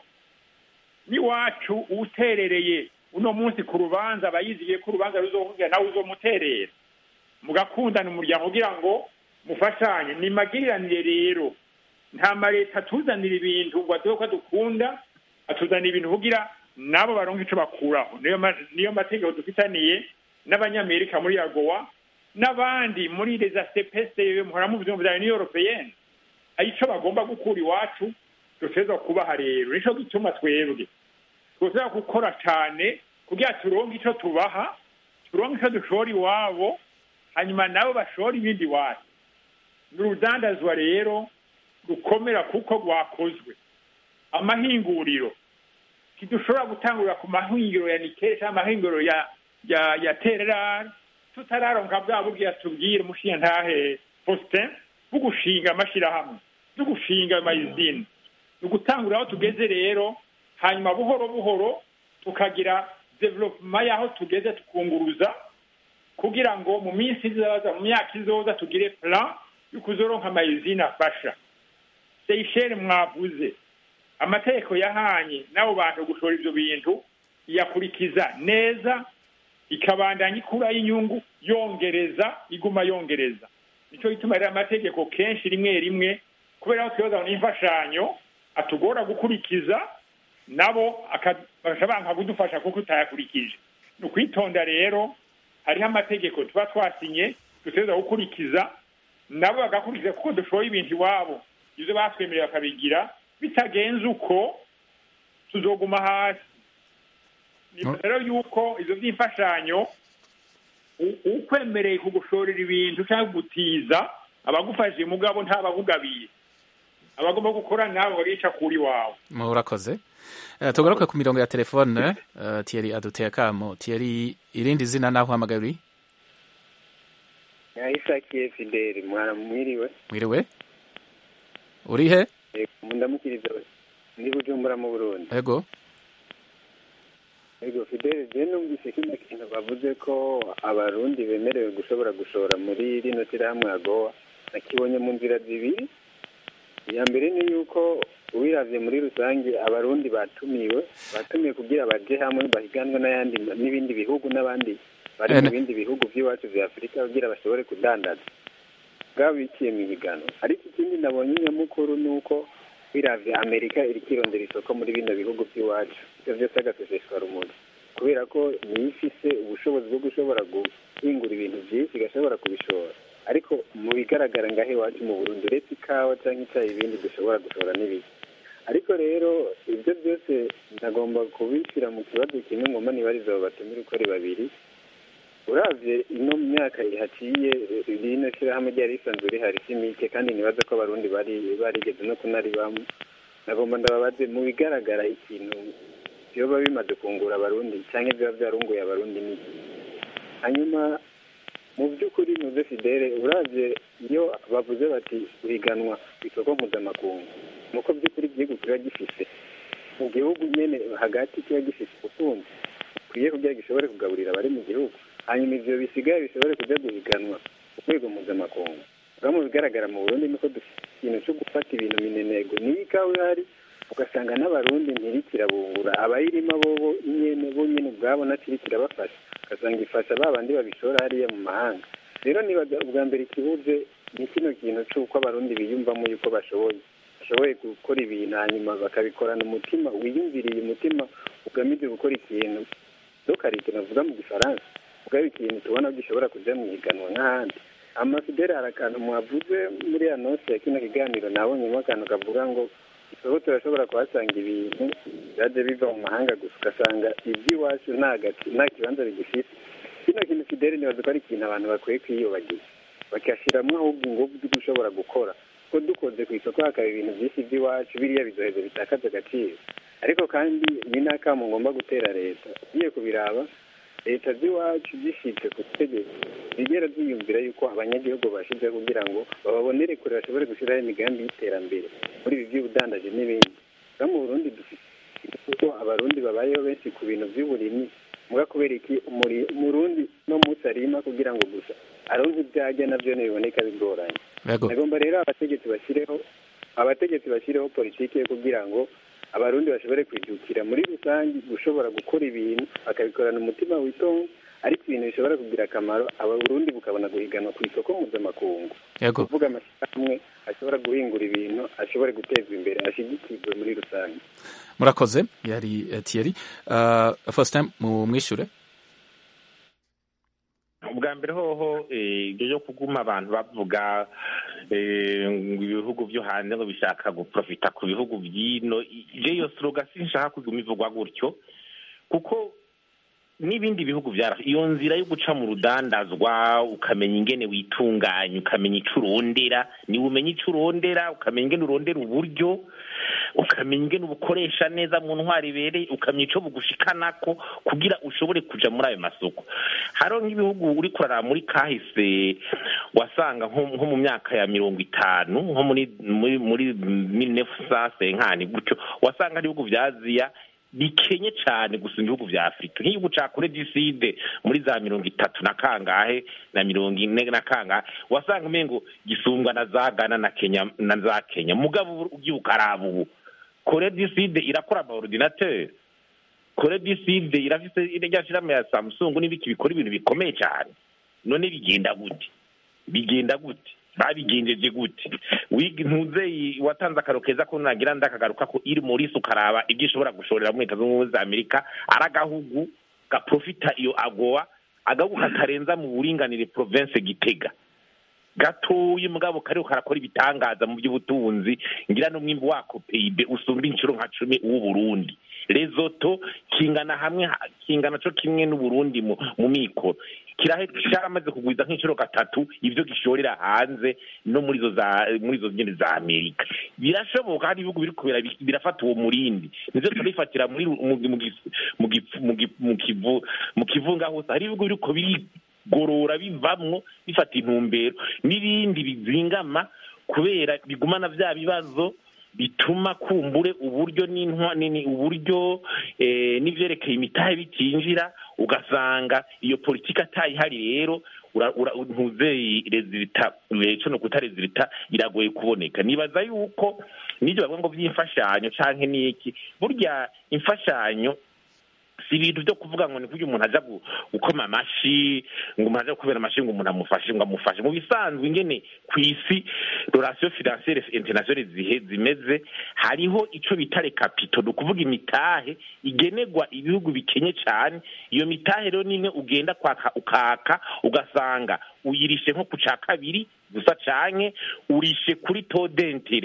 n'iwacu uwuterereye uno munsi ku rubanza aba yizigiye ko urubanza ruzovuga nawe uzomuterera mugakundana umuryango kugira ngo mufashanye ni magiriranire rero nta maleta atuzanira ibintu ngo aduhe ko dukunda atuzanira ibintu kugira nabo baronka icyo bakuraho niyo mategeko dufitaniye n'abanyamerika muri agowa n'abandi muri reza sepese muhora mu buzima bya uniyo europeyeni hari icyo bagomba gukura iwacu dushobora kubaha rero nicyo gituma twebwe twashobora gukora cyane kugira turonke icyo tubaha turonke icyo dushora iwabo hanyuma nabo bashora ibindi iwacu ni urudandazwa rero rukomera kuko rwakozwe amahinguriro ntidushobora gutangurira ku mahingiro ya nikeli cyangwa amahingiro ya ya ya tererari tutararonka bwa buryo tubwire umushinga ntahe faustin bwo gushinga amashyirahamwe bwo gushinga amayizine ni ugutangurira aho tugeze rero hanyuma buhoro buhoro tukagira developuma y'aho tugeze tukunguruza kugira ngo mu minsi izaza mu myaka izoza tugire plan yo kuzoronka amayizine afasha seyisheri mwavuze amategeko yahanye n'abo bantu gushora ibyo bintu iyakurikiza neza ikabandanya ikuraho inyungu yongereza iguma yongereza nicyo gituma rero amategeko kenshi rimwe rimwe kubera ko tuyoza n'imfashanyo atugora gukurikiza nabo bakabanga kudufasha kuko utayakurikije ni ukwitonda rero hariho amategeko tuba twasinye dutegereza gukurikiza nabo bagakurikiza kuko dushoye ibintu iwabo ibyo batwemereye bakabigira bitagenze uko tuzoguma hasi ni rero yuko izo by'imfashanyo ukwemereye kugushorera ibintu cyangwa gutiza abagufashije mugabo ntababugabiye abagomba gukora nabo barica kuri wawe murakoze tugaruke ku mirongo ya telefone tiyeri aduteye akamo tiyeri irindi zina naho uhamagaye uri yahisakiye fideli mwana mwiriwe mwiriwe uri he ndamukiriza ndi bujumbura mu burundi ego ego fideli je numvise kino kintu bavuze ko abarundi bemerewe gushobora gushora muri rino shyirahamwe agowa nakibonye mu nzira zibiri iya mbere ni yuko uwiravye muri rusange abarundi batumiwe batumiwe kugira baje hamwe bahiganwe n'ayandi n'ibindi bihugu n'abandi bari mu bindi bihugu by'iwacu vya afurika kugira bashobore kudandaza bwaba biciye mu higanwa ariko ikindi nabonye nyamukuru ni uko wiravye amerika iriko irondera isoko muri bino bihugu by'iwacu ivyo vyose agaseseshwa rumuri kubera ko niyo ifise ubushobozi bwo gushobora guhingura ibintu vyinshi igashobora kubishora ariko mu bigaragara ngaho iwacu mu burundi uretse ikawa cyangwa icyayi ibindi dushobora gushora n'ibiki ariko rero ibyo byose ndagomba kubishyira mu kibazo kimwe ngomba nibariza abo batumire uko ari babiri uravye ino myaka ihaciye rino shirahamwe ryari risanzwe rihari si mike kandi nibaza ko abarundi bari barigeze no kunaribamo nagomba ndababaze mu bigaragara ikintu vyoba bimaze kungura abarundi canke vyoba vyarunguye abarundi niki hanyuma mu by'ukuri muze fidele uravye iyo bavuze bati guhiganwa ku isoko mpuzamakungu nuko by'ukuri igihugu kiba gifise mu gihugu nyene hagati kiba gifise ubutunzi bukwiye kugira gishobore kugaburira abari mu gihugu hanyuma ivyo bisigaye bishobore kuja guhiganwa ku rwego mpuzamakungu rero mu bigaragara mu burundi niko dufite ikintu co gufata ibintu minenego niyo ikawa ihari ugasanga n'abarundi ntirikirabungura abayirima bobo nyene bo nyene ubwabo natirikirabafasha ugasanga ifasha ba bandi babishora hariya mu mahanga rero nibaza ubwa mbere ikibuze ni kino kintu c'uko abarundi biyumvamo yuko bashoboye bashoboye gukora ibintu hanyuma bakabikorana umutima wiyumviriye umutima ugamije gukora ikintu dokarite navuga mu gifaransa ubwabo ikintu tubona gishobora kuja mu higanwa nk'ahandi amafideli hari akantu mwavuze muri anonsi ya kino kiganiro nabonyemo akantu kavuga ngo isoko turashobora kuhasanga ibintu byaje biva mu mahanga gusa ugasanga iby'iwacu nta gati- nta kibanza bigifite kino kintu fideli nibaza ko ari ikintu abantu bakwiye kwiyobagiza bagashyiramo ahubwo ingufu zo gushobora gukora ko dukoze ku isoko hakaba ibintu byinshi by'iwacu biriya bizoheza bitakaza agaciro ariko kandi ni n'akamo ngomba gutera leta ugiye kubiraba leta z'iwacu zishitse ku butegetsi zigera ziyumvira yuko abanyagihugu bashize kugira ngo bababonere kure bashobore gushyiraho imigambi y'iterambere muri ibi by'ubudandaji n'ibindi no mu burundi dufite kuko abarundi babayeho benshi ku bintu by'uburimyi muga kubera iki umuri- umurundi no munsi arima kugira ngo gusa aronke ibyajya navyo ntibiboneka bigoranye Yego. agomba rero abategetsi bashyireho abategetsi bashyireho politiki yo kugira ngo abarundi bashobore kwijukira muri rusange gushobora gukora ibintu bakabikorana umutima witonze ariko ibintu bishobora kugira akamaro abarundi bukabona guhiganwa ku isoko mpuzamakungu Yego. kuvuga amashyirahamwe ashobora guhingura ibintu ashobore gutezwa imbere ashigikirwe muri rusange murakoze yari eh, Thierry uh, Faustin mu mwishure ubwa mbere hoho eh, ibyo byo kuguma abantu bavuga eh, ngo ibihugu byo hanze ngo bishaka guprofita ku bihugu by'ino ibyo iyo sloga sinshaka kuguma ivugwa gutyo kuko n'ibindi bihugu byara iyo nzira yo guca mu rudandazwa ukamenya ingene witunganya ukamenya ico urondera niwe umenya ico urondera ukamenya ingene urondera uburyo ukamenya ingene ubukoresha neza mu ntwari ibereye ukamenya ico bugushikanako kugira ushobore kuja muri ayo masoko hariho nk'ibihugu uri kuraraba muri kahise wasanga nko nko mu myaka ya mirongo itanu nko muri muri muri mille neuf cent cinquante gutyo wasanga ari ibihugu vya aziya bikenye cyane gusumba ibihugu vya afurika nk'igihugu ca kure diside muri za mirongo itatu na kangahe na mirongo ine na kangahe wasanga umengo gisumbwa na za gana na kenya na za kenya mugabo ubu ugiye ukaraba ubu kore diside irakora amaordinateur kore diside irafise irya shirahamwe ya samsung n'ibiki bikora ibintu bikomeye cyane none bigenda gute bigenda gute babigenjeje gute wiga ntuzeyi watanze akaro keza ko nagira ndakagaruka ko iri muri ukaraba ibyo ishobora gushorera muri leta zunze ubumwe za amerika ari agahugu gaprofita iyo agowa agahugu katarenza mu buringanire province gitega gatoyi mugabo kariho karakora ibitangaza mu by'ubutunzi ngira n'umwimbu wako pib usumba inshuro nka cumi uw'uburundi rezoto kingana hamwe kingana co kimwe n'uburundi mu, mu mikoro kirahe cyaramaze kugwiza nk'inshuro gatatu ivyo gishorera hanze no muri zo za muri zo nyene za amerika birashoboka hari ibihugu biriko bira- birafata uwo murindi nivyo turifatira muri mu- mu gi- mu gi- mu gi- mu kivu mu kivunga hose hari ibihugu biriko biri gorora bivamwo bifata intumbero n'ibindi bizingama kubera bigumana vya bibazo bituma kumbure uburyo n'intwa nini uburyo eh, n'ivyerekeye imitahe bitinjira ugasanga iyo politiki atayihari rero ura- ura- ntuzeye rezilita co no kuta rezilita iragoye kuboneka nibaza yuko n'ivyo bavuga ngo vy'imfashanyo canke n'iki burya imfashanyo si ibintu byo kuvuga ngo ni kugira umuntu aja gu- gukoma amashi ngo umuntu aja kubera amashi ngo umuntu amufashe ngo amufashe mu bisanzwe ingene ku isi relation financiere internationale zihe zimeze hariho ico bita recapito ni ukuvuga imitahe igenerwa ibihugu bikenye cyane iyo mitahe rero nimwe ugenda kwaka ukaka ugasanga uyirishe nko ku ca kabiri gusa canke urishe kuri to dentere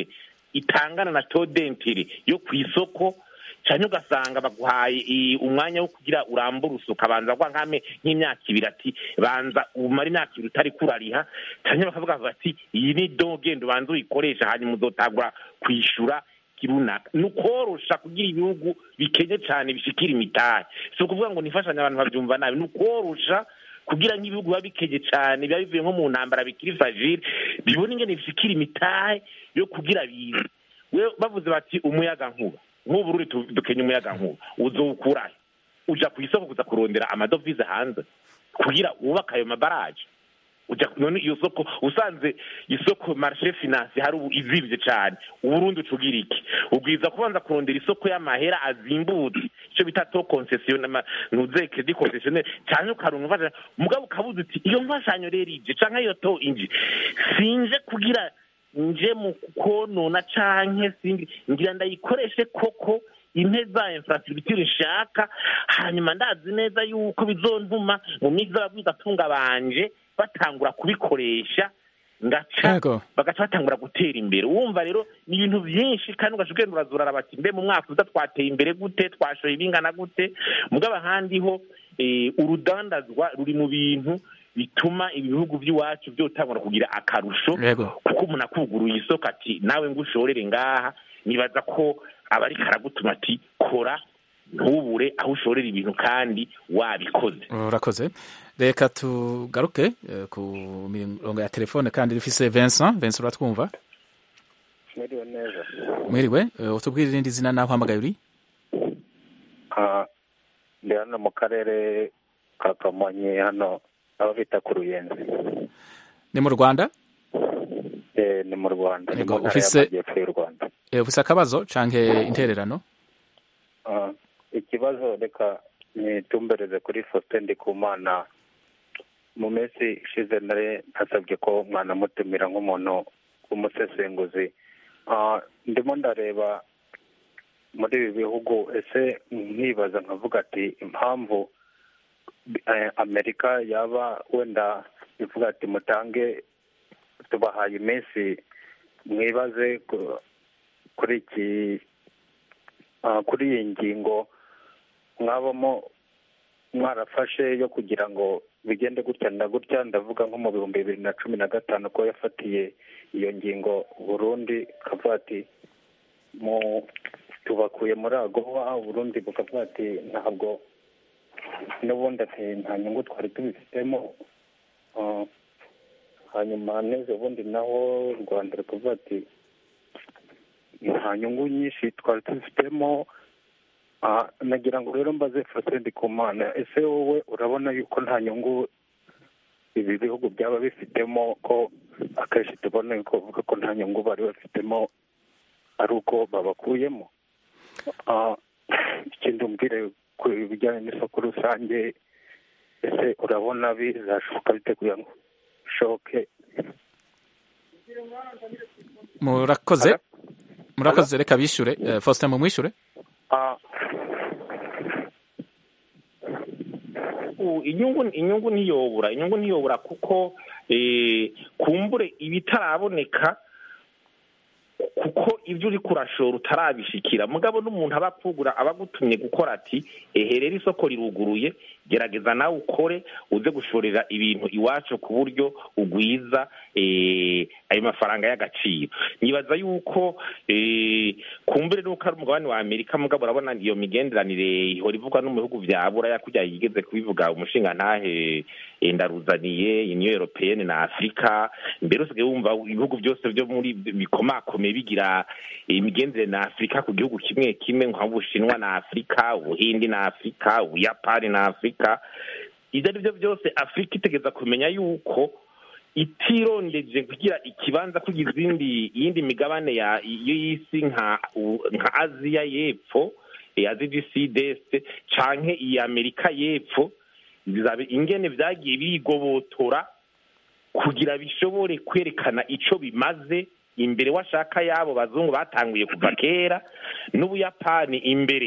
itangana na todentire yo ku isoko cyane ugasanga baguhaye i- umwanya wo kugira urambure usuka banza gwa nkame nk'imyaka ibiri ati banza umara imyaka ibiri utari kurariha cyane bakavuga bati iyi ni do genda ubanza uyikoresha hanyuma uzotangura kwishura runaka ni ukorosha kugira ibihugu bikenye cyane bishikira imitahe si ukuvuga ngo nifashanye abantu babyumva nabi ni ukorosha kugira nk'ibihugu biba bikenye cyane biba bivuye nko mu ntambara bikiri fagile bibona ingene bishikira imitahe yo kugira bize we bavuze bati umuyaga nkuba nk'ubu ruri tu- dukenye umuyaga nkuba uzowukurahe uja ku isoko kuza kurondera amadovize hanze kugira wubake ayo mabaraje uja none iyo soko usanze isoko marché finance hari ubu izibye cyane uburundi ucugira iki ubwiza kubanza kurondera isoko y'amahera azimbutse icyo bita to concession ntuze credit concessionnaire cyane ukaronka imfashanyo mugabo ukabuza uti iyo mfashanyo rero ije canke iyo to inje sinje kugira nje mu konona canke singi ngira ndayikoreshe koko inte za infrastructure nshaka hanyuma ndazi neza yuko bizontuma mu minsi z'ababwizatunga banje batangura kubikoresha ngaca Yego. bagaca batangura gutera imbere wumva rero ni ibintu byinshi kandi ugaca ugenda urazurara bati mbe mu mwaka uza twateye imbere gute twashoye ibingana gute mugabo ahandi ho eh, urudandazwa ruri mu bintu bituma ibihugu by'iwacu byotangura kugira akarusho Yego. kuko umuntu akuguruye isoko ati nawe ngo ushorere ngaha nibaza ko aba ariko aragutuma ati kora ntubure aho ushorera ibintu kandi wabikoze urakoze reka tugaruke eh, ku mirongo ya telefone kandi dufise Vincent Vincent uratwumva mwiriwe neza mwiriwe eh, utubwire irindi zina naho uhamagaye uri Ah, ndi hano mu karere ka kamonyi hano aho bita ku ruyenzi ni mu Rwanda Eh, ni mu rwanda ni Yego, mu ntara ufise- y'amajyepfo y'u rwanda Eh, ufise akabazo canke intererano Ah, ikibazo reka nitumbereze kuri faustin ndikumana mu minsi ishize nari nasabye ko mwanamutumira nk'umuntu w'umusesenguzi Ah, ndimo ndareba muri ibi bihugu ese nkibaza nkavuga ati impamvu eh, amerika yaba wenda ivuga ati mutange tubahaye iminsi mwibaze ku- kuri iki ah, kuri iyi ngingo mwabamo mwarafashe yo kugira ngo bigende gutya na gutya ndavuga nko mu bihumbi bibiri na cumi na gatanu ko yafatiye iyo ngingo burundi kavuga ati mu tubakuye muri agowa burundi bukavuga ati ntabwo n'ubundi ati nta nyungu twari tubifitemo Ah, hanyuma neza ubundi naho u rwanda rukavuga ati nta nyungu nyinshi twari tubifitemo Ah, nagira ngo rero mbaze fasedi ku mana ese wowe urabona yuko nta nyungu ibi bihugu byaba bifitemo ko akenshi tubona yuko bavuga ko nta nyungu bari bafitemo ari uko babakuyemo Ah, ikindi umbwire ku bijyanye n'isoko rusange ese urabona bizashoboka bite kugira ngo bishoboke murakoze murakoze reka bishure Eh, Faustin mumwishure Ah, U- inyungu inyungu ntiyobura inyungu ntiyobura kuko eh, kumbure ibitaraboneka kuko ibyo uri kurashora utarabishikira mugabo n'umuntu aba akugura aba agutumye gukora ati ehe rero isoko riruguruye gerageza nawe ukore uze gushorera ibintu iwacu ku buryo ugwiza eh, ayo mafaranga y'agaciro nibaza yuko eh, kumbure nuko ari umugabane wa amerika mugabo urabona iyo migenderanire ihora ivugwa no mu bihugu vya buraya kurya yigeze kubivuga umushinga ntahe eh, ndaruzaniye union européenne na afurika mbere usigaye wumva ibihugu byose byo muri bikomakomeye bigira imigenderanire na afurika ku gihugu kimwe kimwe nk'ubushinwa na afurika ubuhindi na afurika ubuyapani na afurika ibyo ari byo byose afurika itegeza kumenya yuko itirondeje kugira ikibanza kugira izindi iyindi migabane ya y'isi nka u- nka aziya y'epfo eh, aziya du sud-est canke iyi amerika y'epfo bizabe ingene vyagiye bigobotora kugira bishobore kwerekana ico bimaze imbere washaka y'abo bazungu batanguye kuva kera n'ubuyapani imbere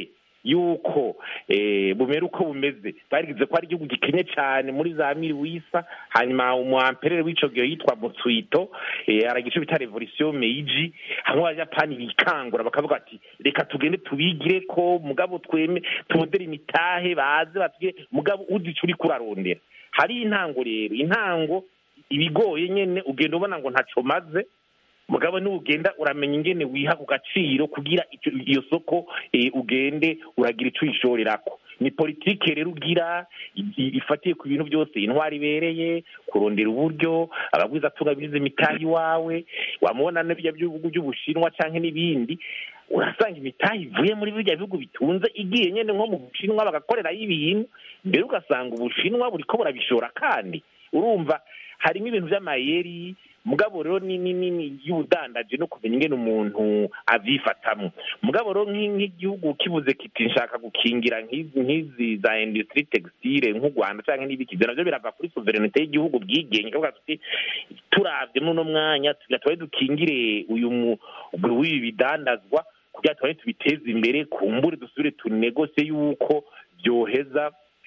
yuko eh, bumera uko bumeze barigize ko ari igihugu gikenye cyane muri za miri wisa hanyuma umuamperere w'ico gihe yitwa mutsuito eh, aragico bita revolution meiji hamwe abajapani bikangura bakavuga ati reka tugende tubigire ko mugabo tweme tumodere imitahe baze batugire mugabo uzica uri kurarondera hari intango rero intango ibigoye nyene ugenda ubona ngo ntaco maze mugabo nugenda uramenya ingene wiha ku gaciro kugira ico- iyo soko eh, ugende uragira ico uyishorerako ni politike rero ugira i- i- ifatiye ku bintu byose intwari ibereye kurondera uburyo abagwiza atunga bize imitahi iwawe wamubona n'ibya bihugu by'ubushinwa canke n'ibindi urasanga imitahi ivuye muri birya bihugu bitunze igiye nyene nko mu bushinwa bagakorerayo ibintu mbere ugasanga ubushinwa buriko burabishora kandi urumva harimo ibintu vy'amayeri mugabo rero ni ni ni y'ubudandaje no kumenya ingene umuntu avyifatamwo mugabo rero nk'i- nk'igihugu kivuze kiti nshaka gukingira nk'izi nk'izi za industrie textile nk'u Rwanda canke n'ibiki ivyo navyo birava kuri sovereignty y'igihugu bwigenge kavuga tuti turavye muri uno mwanya tugira tubaye dukingire uyu mu w'ibi bidandazwa kugira tubaye tubiteze imbere kumbure dusubire tunegose yuko byoheza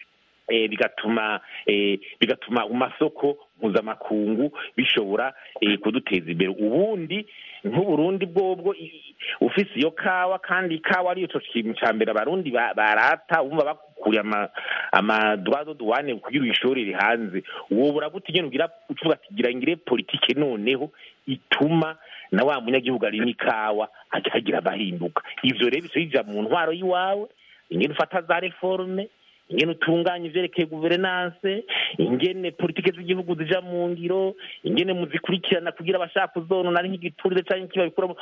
eh, bigatuma eh, bigatuma mu masoko mpuzamakungu bishobora eh, kuduteza imbere ubundi nk'uburundi bwobwo i- ufise iyo kawa kandi ikawa ariyo co kintu ca mbere abarundi ba- barata umva bakuriye ama amadroit de douane kugira uyishorere hanze wobura gute nyene ugira ucuvuga ati gira ngire politike noneho ituma na wa munyagihugu arima ikawa akagira abahinduka ivyo rero bica bija mu ntwaro y'iwawe ingene ufata za reforme ingene utunganya ivyerekeye guverinance ingene politike z'igihugu zija mu ngiro ingene muzikurikirana kugira abashaka kuzonona ari nk'igiturire canke kibabikuramo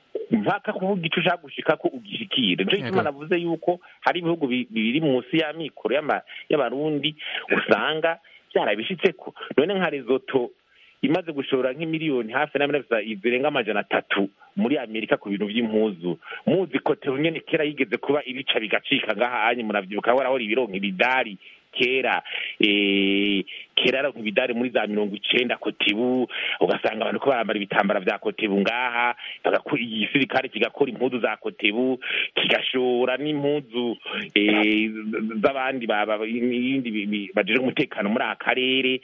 mpaka kuvuga ico ushaka gushikako ugishikire nico gituma Yego. navuze yuko hari ibihugu bi- biri munsi y'amikoro y'ama- y'abarundi usanga vyarabishitseko none nka rezoto imaze gushora nk'imiliyoni hafi na miliyoni zirenga amajana atatu muri amerika ku bintu vy'impuzu muzi kote nyene kera yigeze kuba ibica bigacika ngaha anye muravyibuka warahora ibironka ibidari kera eh, kera aronka ibidari muri za mirongo icenda kotibu ugasanga abantu ko barambara ibitambara vya kotebu ngaha bagakora igisirikare kigakora impuzu za kotebu kigashora n'impuzu eh, z'abandi ba- ba- ibindi bi- bi- bajejwe umutekano muri aka karere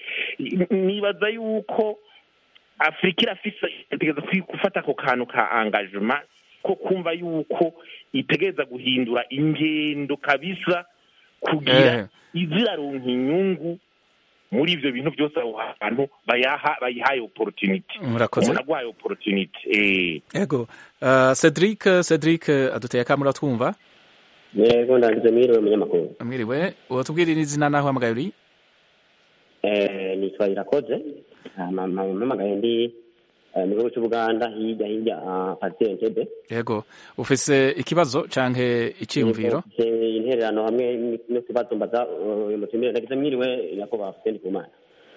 nibaza yuko afurika irafise itegereza kwi- gufata ako kantu ka engagement ko kumva yuko itegereza guhindura ingendo kabisa kugira iziraronka inyungu muri ivyo bintu byose aho hantu bayaha bayihaye opportunity Murakoze. umuntu agwaye opportunity eh Ego. Uh, Cedric, Cedric uh, aduteye akamura twumva. yego ndangije mwiriwe munyamakuru Mwiriwe, watubwirira izina naho hamagaye uri? Eh, nitwa irakoze Hama- hama- mpamagaye ndi eh, mu gihugu cy'ubuganda hirya hirya ah, partie entebe Ego. Ufise ikibazo canke iciyumviro? Mfise intererano hamwe n- n'ikibazo mbaza uh, uyu mutumire ndagize mwiriwe nyakubahwa Fuseni Kumana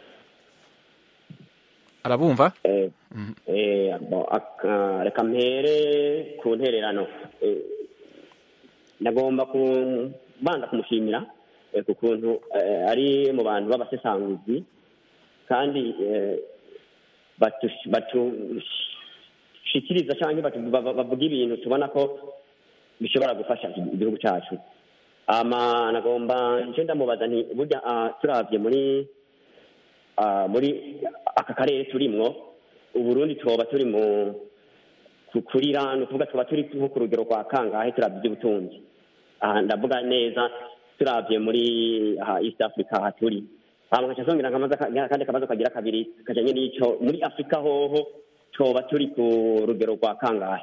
Arabumva? Eh, eh, bo, aka- reka mpere ku ntererano Eh, ndagomba kubanza kumushimira eh, ku kuntu eh, ari mu bantu b'abasesanguzi kandi eh, batush- batushikiriza cyangwa batu- ba- ba- bavuga ibintu tubona ko bishobora gufasha igihugu cyacu ama nagomba nje ndamubaza nti burya ah, turavye muri ah, muri aka karere turimwo uburundi tuba turi mu ku- kurira ni ukuvuga tuba turi nko ku rugero rwa kangahe turavye iby'ubutunzi aha ndavuga neza turavye muri aha east africa aha turi hama nkaca nsongera nkamaza kandi akabazo kagira kabiri kajanye n'ico muri afurika hoho twoba turi ku rugero rwa kangahe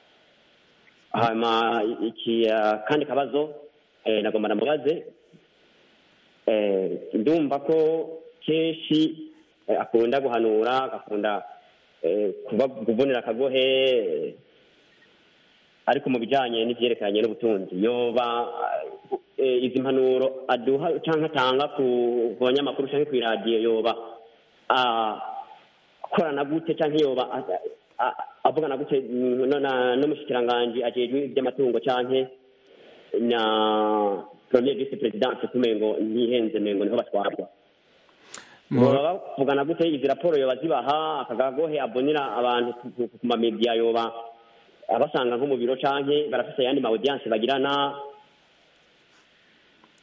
hama iki ah, kandi kabazo eh, nagomba ndamubaze eh, ndumva ko kenshi eh, akunda guhanura agakunda eh, kuba kuvunira akagohe eh, ariko mu bijanye n'ivyerekeranye n'ubutunzi yoba eh, izi mpanuro aduha canke atanga ku ku banyamakuru canke kw'iradiyo yoba ah, akorana gute canke yoba a- a- avugana gute mm, no- na- n'umushikiranganji ajejwe ivy'amatungo canke na premier vice presidence kumengo ntihenze mengo niho batwarwa baba bavugana gute izi raporo yoba zibaha akagagohe abonera abantu ku- ku- ku mamediya yoba abasanga nko mu biro canke barafise ayandi ma audience bagirana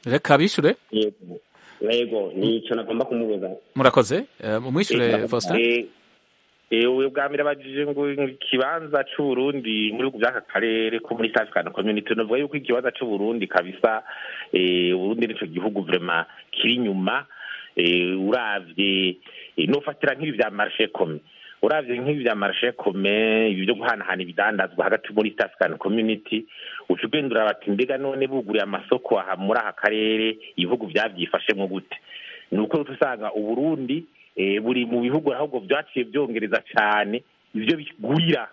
reka bishure yego yego nico nagomba kumubuza murakoze Eh, mumwishure faustin Eh, eh, ubu bwa mbere abajije ngo ikibanza c'uburundi muri bihugu by'aka karere ko muri East African Community novuga yuko ikibanza c'uburundi kabisa eh, uburundi nico gihugu vrema kiri inyuma eh, uravye eh, nofatira nk'ibi vya marché commun uravye nk'ibi vya marché commun ibi vyo guhanahana ibidandazwa hagati muri East African Community uca ugenda uraba ati mbega none buguriye amasoko aha muri aka karere ibihugu vyavyifashemwo gute ni uko usanga uburundi eh, buri mu bihugu ahubwo vyaciye vyongereza cane ivyo bigurira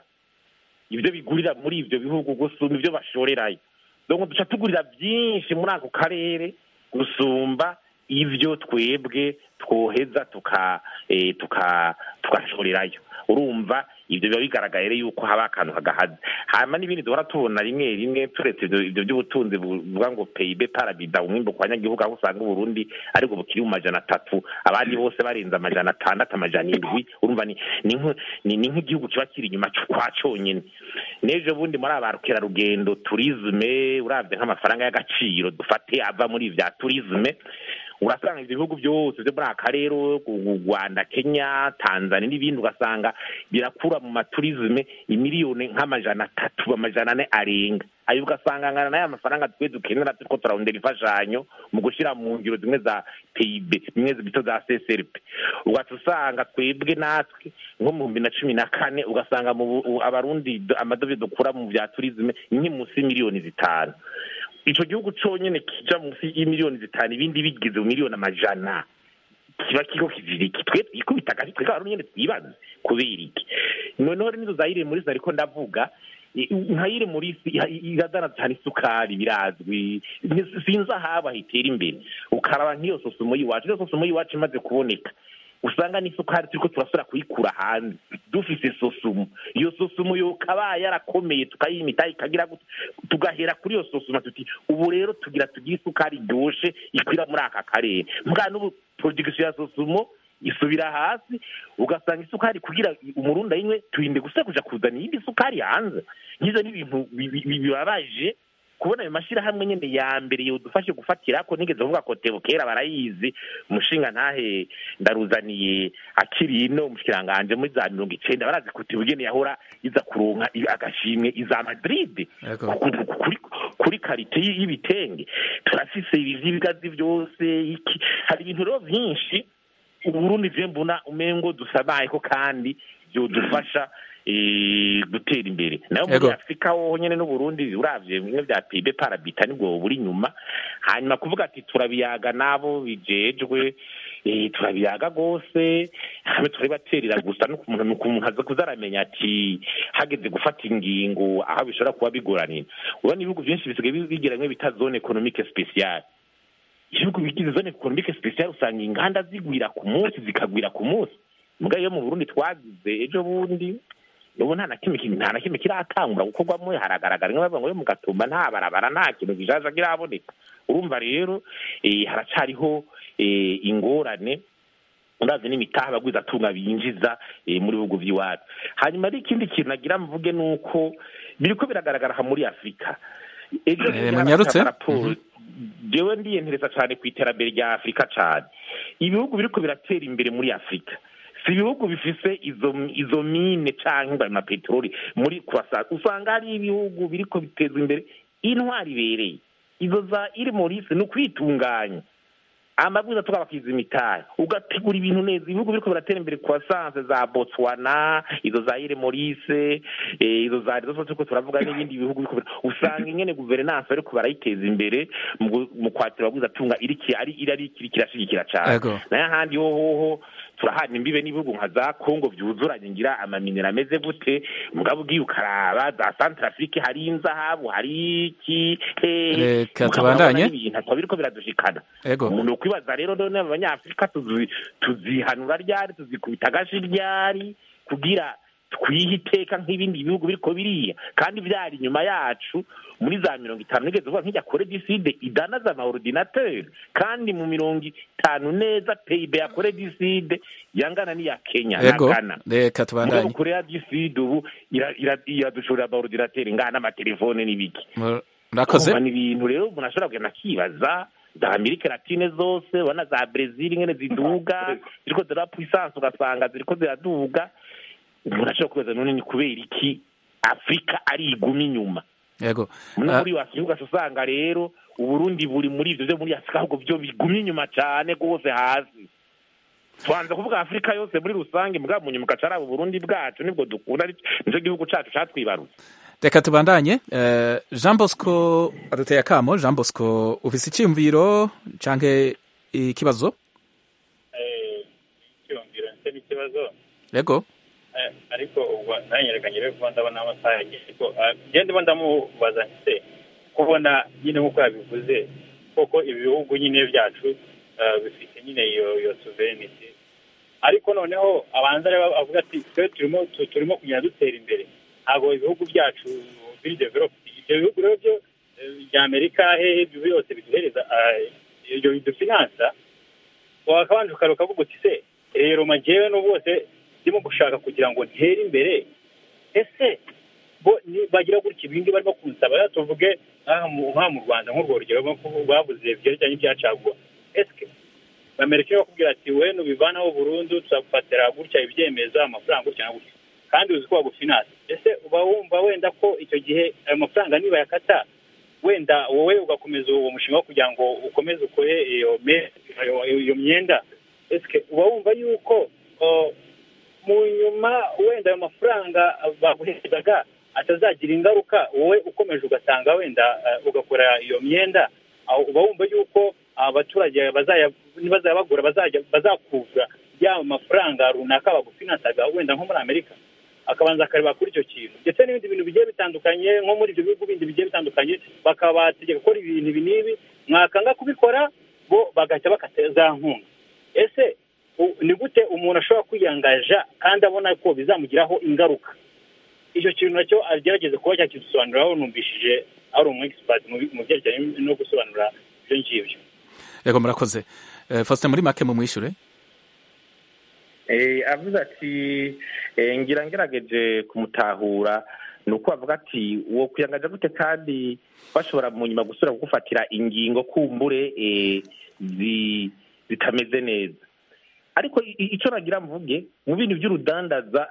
ivyo bigurira muri ivyo bihugu gusumba ivyo bashorerayo donc duca tugurira vyinshi muri ako karere gusumba ivyo twebwe twoheza tuka eh, tuka tukashorerayo urumva ivyo biba bigaragaye rero yuko haba akantu kagahaze hama n'ibindi duhora tubona rimwe rimwe turetse ivyo ivyo by'ubutunzi buvuga ngo PIB parabida umwimbo ku banyagihugu aho usanga uburundi ariko bukiri mu majana atatu abandi bose barenze amajana atandatu amajana indwi urumva ni ni nk- ni ni nk'igihugu kiba kiri inyuma kwa conyene n'ejo bundi muri aba bakerarugendo turisme uravye nk'amafaranga y'agaciro dufate ava muri vya turisme urasanga ivyo bihugu byose vyo muri aka karere u rwanda kenya tanzania n'ibindi ugasanga birakura mu maturisme imiliyoni nk'amajana atatu amajana ane arenga ayo ugasanga angana n'aya mafaranga twe dukenera turiko turarondera imfashanyo mu gushira mu ngiro zimwe za pib zimwe bito za csrp ugaca usanga twebwe natwe nko mu bihumbi na cumi na kane ugasanga mu bu- u- abarundi do- amadovize dukura mu vya turisme ni munsi y'imiliyoni zitanu ico gihugu conyene kija munsi y'imiliyoni zitanu ibindi bigize mu miliyoni amajana kiba kiko kiziriki twe twikubita agashi twega abarundi nyene twibaze kubera iki noneho rero nizo zayire muri ariko ndavuga i- nkayire muri iradana cyane isukari birazwi Ni- sinzi ahaba hitera imbere ukaraba nk'iyo sosumo y'iwacu iyo sosumo y'iwacu imaze kuboneka usanga n'isukari turiko turasubira kuyikura hanze dufise sosumo iyo sosumo yokaba yarakomeye tukayimita ikagira gute tugahera kuri iyo sosumo tuti ubu rero tugira tugire isukari iryoshe ikwira muri aka karere mbwa n'ubu production ya sosumo isubira hasi ugasanga isukari kugira umurundi ayinywe turinde gusa kuja kuzana iyindi sukari hanze nk'ivyo ni ibintu bi- bi- bi- bibabaje kubona ayo mashirahamwe nyene ya mbere yodufashe gufatirako nigeze kuvuga ko tebo kera barayizi umushinga ntahe ndaruzaniye akiri ino umushikiranganje muri za mirongo icenda barazi kuti ubugene yahora iza kuronka i- agashimwe iza madrid Yego. ku- ku- kuri kuri karite y- y'ibitenge turafise ibi vy'ibigazi vyose iki hari ibintu rero vyinshi uburundi je mbona umengo dusabayeko kandi vyodufasha eh, gutera imbere nayo muri Yego. afurika hoho nyene n'uburundi uravye bimwe vya pibe parabita nibwo buri inyuma hanyuma kuvuga ati turabiyaga nabo bijejwe eh, turabiyaga rwose hamwe turabibaterera gusa nuko umuntu nuko umuntu aza kuza aramenya ati hageze gufata ingingo aho bishobora kuba bigoranira urabona ibihugu vyinshi bisigaye bi- bigira bimwe bita zone economique speciale ibihugu bigize zone economique speciale usanga inganda zigwira ku munsi zikagwira ku munsi mbwa iyo mu burundi twagize ejo bundi ubu nta na kimwe ki- nta na kimwe kiratangura gukorwamo haragaragara nka bavuga ngo yo mu gatumba nta barabara nta kintu gishaje kiraboneka urumva rero eh, haracariho eh, ingorane urazi n'imitaha abagwiza atunga binjiza eh, muri bihugu vy'iwacu hanyuma ari ikindi kintu nagira mvuge ni uko biriko biragaragara aha muri afurika ejo Eh, bundi munyarutse? haraboneka raporo jewe ndiyentereza cane ku iterambere rya afurika cane ibihugu biriko biratera imbere muri afurika si ibihugu bifise izo izo mine canke amapeteroli muri kwasa usanga hari ibihugu biriko bitezwa imbere intwari ibereye izo za iri morisi ni ukwitunganya amabwiriza tuba bakiza imitahe ugategura ibintu neza ibihugu biriko biratera imbere croissance za botswana izo za ire morise eh, izo za zo turiko turavuga n'ibindi bihugu biriko bira- usanga ingene guverinance bariko barayiteza imbere mu gu- mu kwatira ababwiza tunga iriki ari irari kiri kirashigikira cane Ego. nayo ahandi hohoho turahana imbibe n'ibihugu nka za kongo vyuzuranye ngira amaminero ameze gute mugabo ugiye ukaraba za centrafrique hari inzahabu hari iki hehe Reka mugabo tubandanye. urabona n'ibintu akaba biriko biradushikana Ego. umuntu ukwibaza rero none abanyafurika tuzi- tuzihanura ryari tuzikubita agashi ryari kugira twihe iteka nk'ibindi bihugu biriko biriya kandi vyari inyuma yacu muri za mirongo itanu nigeze kuvuga nk'ijya kore diside idanaza ama ordinateur kandi mu mirongo itanu neza pib ya kore diside yangana n'iya kenya na Ego. ghana Reka tubandanye. mugabo korea diside ubu ira- ira- iradushorera ama ordinateur ngana n'amatelefone n'ibiki Murakoze. Urumva ni ibintu rero umuntu ashobora kugenda akibaza za amerika latine zose ubona za brezil nyene ziduga ziriko zira puissance ugasanga ziriko ziraduga umuntu ashobora kubaza none ni kubera iki afurika ari iguma inyuma yego no Ah, muri wasiga ugaca usanga rero uburundi buri muri ivyo vyo muri afurika ahubwo vyo bigumye inyuma cane rwose hasi twanze kuvuga afurika yose muri rusange mbwa mu nyuma ugaca araba uburundi bwacu nibwo dukunda ari- nico gihugu cacu catwibarutse reka tubandanye Eh, jean bosco aduteye akamo jean bosco ufise icyiyumviro canke ikibazo cyiyumviro ndetse n'ikibazo yego Eh, ariko ubwo nanyerekanye rero kuba ndabona amasaha yagiye ariko ah, njye ndimo ndamubaza nse kubona nyine nk'uko yabivuze koko ibi bihugu nyine byacu ah, bifite nyine iyo iyo sovereignty ariko noneho abanza rero avuga ati twe turimo tu- turimo kugenda dutera imbere ntabwo ibihugu byacu biri developed ibyo bihugu rero byo eh, bya amerika hehe ibyo byose biduhereza ah, ibyo bidufinansa wakabanje ukaruka ukavuga uti se rero majyewe no bose ndimo gushaka kugira ngo ntere imbere ese bo ni- bagira gutya ibindi barimo kunsaba rero tuvuge nk'aha mu nk'aha mu rwanda nk'urwo rugero rwo kuvuga bavuze byerekeranye n'ibya caguwa ese amerika iyo bakubwira ati we nubivanaho burundu tuzagufatira gutya ibyemeza amafaranga gutya na gutya kandi uzi ko bagufinansa ese uba wumva wenda ko icyo gihe ayo mafaranga nibayakata wenda wowe ugakomeza uwo mushinga wo kugira ngo ukomeze ukore iyo me- iyo- iyo myenda ese uba wumva yuko uh, mu nyuma wenda ayo mafaranga baguherezaga atazagira ingaruka wowe ukomeje ugasanga wenda uh, ugakora iyo myenda aho uba wumva yuko abaturage bazaya nibazaya bagura bazajya bazakuvura ya mafaranga runaka bagufinansaga wenda nko muri amerika akabanza akareba kuri icyo kintu ndetse n'ibindi bintu bigiye bitandukanye nko muri ibyo bihugu bindi bigiye bitandukanye bakabategeka gukora ibintu ibi n'ibi mwakanga kubikora bo bagahita bakata za nkunga ese u- ni gute umuntu ashobora kwiyangaja kandi abona ko bizamugiraho ingaruka icyo kintu nacyo agerageze kuba cyakidusobanuriraho numvishije ari umu expert mu bi- mu byerekeranye no gusobanura ibyo ngibyo yego murakoze Eh, faustin muri make mumwishure Eh, avuze ati eh, ngira ngerageje kumutahura ni uko avuga ati uwo kuyangaja gute kandi bashobora mu nyuma gusubira kugufatira ingingo kumbure eh, zi- zitameze neza ariko i- i- ico nagira mvuge mu bintu by'urudandaza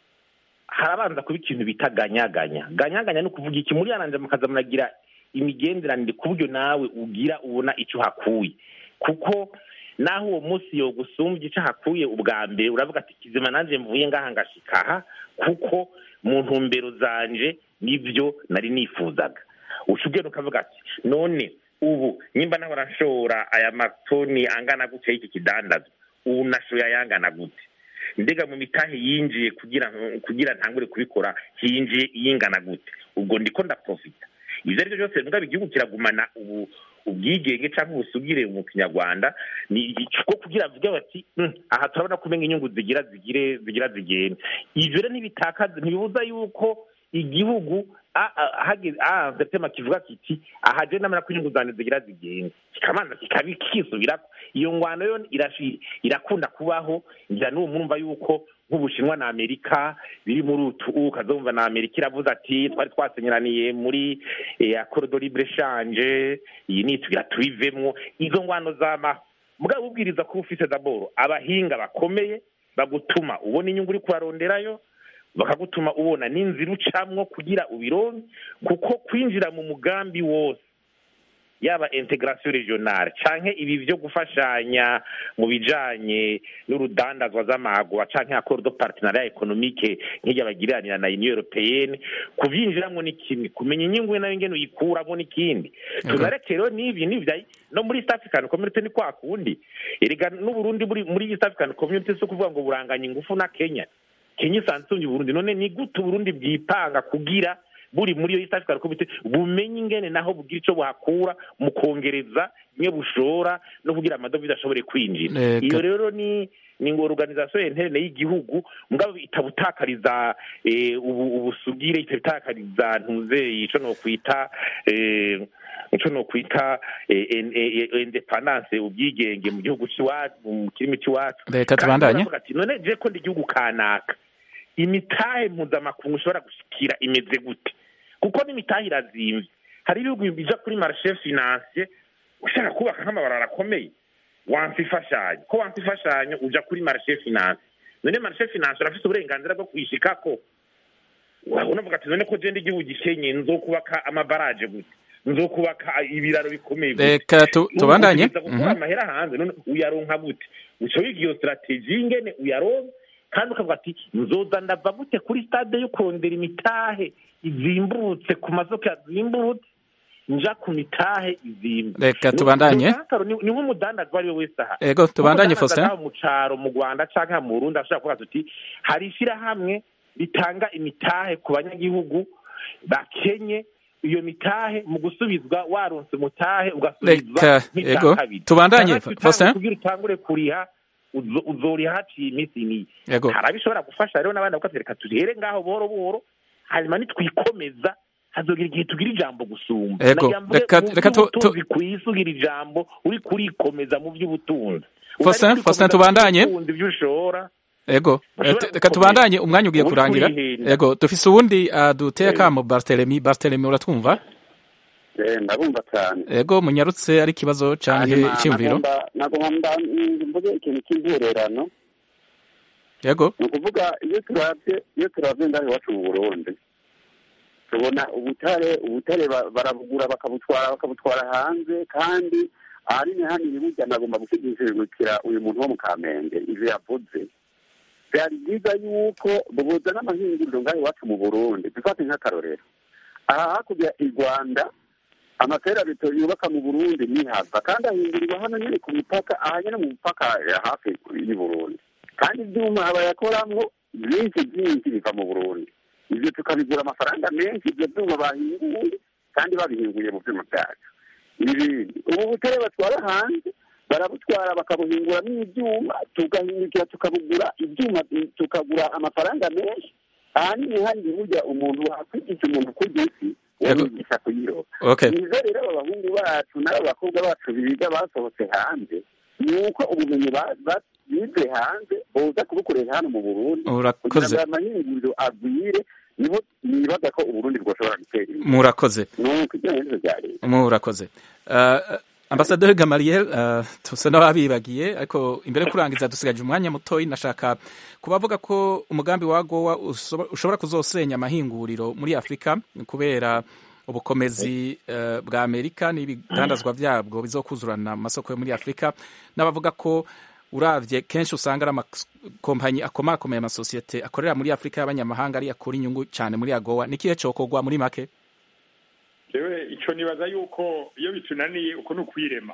harabanza kuba ikintu bita ganyaganya ganyaganya ni ukuvuga iki muri yananje mukaza muragira imigenderanire ku buryo nawe ugira ubona icyo hakuye kuko naho uwo munsi yogusumbya icyo hakuye ubwa mbere uravuga ati kizima nanjye mvuye ngaha ngashika aha kuko mu ntumbero zanje nibyo nari nifuzaga uca ugenda ukavuga ati none ubu nimba nahora nshora aya matoni angana gutya y'iki kidandazwa ubu nashoye ayangana gute mbega mu mitahe yinjiye kugira kugira ntangure kubikora hinjiye iyingana gute ubwo ndiko ndaprofita ibyo ari byo byose mbwa igihugu kiragumana ubu ubwigenge cyangwa ubusugire mu kinyarwanda ni ikigo kugira bavuge bati "Mm, aha turabona ko umenya inyungu zigira zigire zigira zigende ivyo rero ntibitakaza ntibibuza yuko igihugu a- a- hageze ahanze tema kivuga kiti aha je ndamenya ko inyungu zanje zigira zigende kikamanza kikabi kisubirako iyo ngwano yo irashi- irakunda kubaho ngira n'ubu murumva yuko nk'ubushinwa na amerika biri muri utu ukazumva na amerika iravuze ati twari twasenyeraniye muri eh, accord de libre change iyi ni tugira tubivemwo izo ngwano zamaho mugabo ubwiriza kuba ufise daboro abahinga bakomeye bagutuma ubona inyungu uri kuharonderayo bakagutuma ubona n'inzira ucamwo kugira ubironke kuko kwinjira mu mugambi wose yaba integration regionale canke ibi vyo gufashanya mu bijanye n'urudandazwa z'amagwa canke accord de partenariat économique nk'irya bagiriranira na union européenne kuvyinjiramwo ni kimwe kumenya inyungu nayo ngene uyikuramwo n'ikindi tunareke rero n'ibi n'ivya no muri east african community ni kwa kundi erega n'uburundi buri muri east african community si ukuvuga ngo buranganya ingufu na kenya kenya isanzwe isumvye uburundi none ni gute uburundi bwipanga kugira buri muri iyo east african community bumenye ingene naho bugira ico buhakura mu kongereza bimwe bushora no kugira amadovize ashobore kwinjira Eka. iyo rero ni ni ngo organisation interne y'igihugu mugabo itabutakariza eh, ubu- ubusugire itabutakariza ntuze ico no kwita eh, ico no kwita eh, en- eh, eh, independance ubwigenge mu gihugu c'iwacu mu kirimi c'iwacu Reka Kandi tubandanye. baravuga ati none je ko ndi igihugu kanaka imitahe mpuzamakungu ushobora gushikira imeze gute kuko n'imitahe irazimvye hari ibihugu bija kuri marshe financier ushaka kubaka nk'amabarara akomeye wansi imfashanyo ko wansi imfashanyo uja kuri marishe finance none marishe finance urafite uburenganzira bwo kuyishikako unavuga ati none ko genda igihugu gikenye nzokubaka amabaraje gute nzokubaka ibiraro bikomeye gute reka tu- tubandanye Utegereza gukura Mhm. amahera hanze none uyaronka gute uca wiga iyo strategie ingene uyaronka kandi ukavuga ati nzoza ndava gute kuri stade yo kurondera imitahe izimbutse ku masoko yazimbutse nja ku mitahe izimbutse Reka tubandanye. ni ni nk'umudandaza uwo ari we wese aha Ego, tubandanye, Nk'umudandaza Faustin. ngaho mu caro mu rwanda canke mu burundi ashobora kuvuga tuti hari ishyirahamwe ritanga imitahe ku banyagihugu bakenye iyo mitahe mu gusubizwa waronse umutahe ugasubizwa Reka, nk'icya ego, kabiri. tubandanye, Canke utahe Faustin. kugira utangure kuriha uzo- uzoriha haciye iminsi n'iyi Ego. hari abishobora gufasha rero n'abandi bavuga ati reka tuhere ngaho buhoro buhoro hanyuma nitwikomeza hazogira igihe tugira ijambo gusumba Ego, Nagira mvuge reka- mu reka tu- by'ubutunzi kw'isi ugira ijambo uri kurikomeza mu by'ubutunzi Faustin, Utari Faustin, kurikomeza mu tubandanye. by'ubutunzi ibyo ushora ego Bashobora Eh, reka gukomeza. tubandanye umwanya ugiye Uri kurangira kurihenda. ego dufise uwundi aduteye akamo bartelemi bartelemi uratwumva ndabumva cyane ego munyarutse ari ikibazo canke Hanyuma icyumviro nagomba- nagomba mvuge ikintu cy'intererano ego ni ukuvuga iyo turabye iyo turabye ngaho iwacu mu burundi tubona ubutare ubutare ba- barabugura bakabutwara bakabutwara hanze kandi ahanini hanini burya nagomba gushigikira uyu muntu wo mu kamenge ivyo yavuze byari byiza yuko bubuza n'amahinguriro ngaho iwacu mu burundi dufate nk'akarorero aha hakurya i rwanda amaferabito yubaka mu burundi nihava kandi ahindurirwa hano nyine ku mipaka aha nyine mu mupaka ya hafi y'u burundi kandi ibyuma bayakoramwo byinshi byinshi biva mu burundi ibyo tukabigura amafaranga menshi ibyo byuma bahinguye kandi babihinguye mu byuma byacu ibindi ubu butare batwara hanze barabutwara bakabuhinguramo ibyuma tugahindukira tukabugura ibyuma tukagura amafaranga menshi ahanini hari burya umuntu wakwigisha umuntu kurya isi wamwigisha kuyiroba Okay. nizo rero aba bahungu bacu n'aba bakobwa bacu biga basohotse hanze ni uko ubumenyi ba- ba- bize hanze boza kubukoresha hano mu burundi Urakoze. kugira ngo aya mahinguriro agwire niho nibaza ko uburundi bwoshobora gutera imbere murakoze nuko ibyo nibyo bya leta murakoze uh, ambasaderi gamariel uh, tusa n'ababibagiye ariko imbere yo kurangiza dusigaje umwanya mutoyi nashaka kubavuga ko umugambi wa gowa usoba- ushobora kuzosenya amahinguriro muri afurika kubera ubukomezi uh, bwa amerika n'ibidandazwa byabwo bizokuzurana mu masoko yo muri afurika n'abavuga ko uravye kenshi usanga ari amakompanyi akomakomeye amasosiyete akorera muri afurika y'abanyamahanga ari akura inyungu cyane muri agowa ni ikihe cokorwa muri make yewe icyo nibaza yuko iyo bitunaniye uko ni ukwirema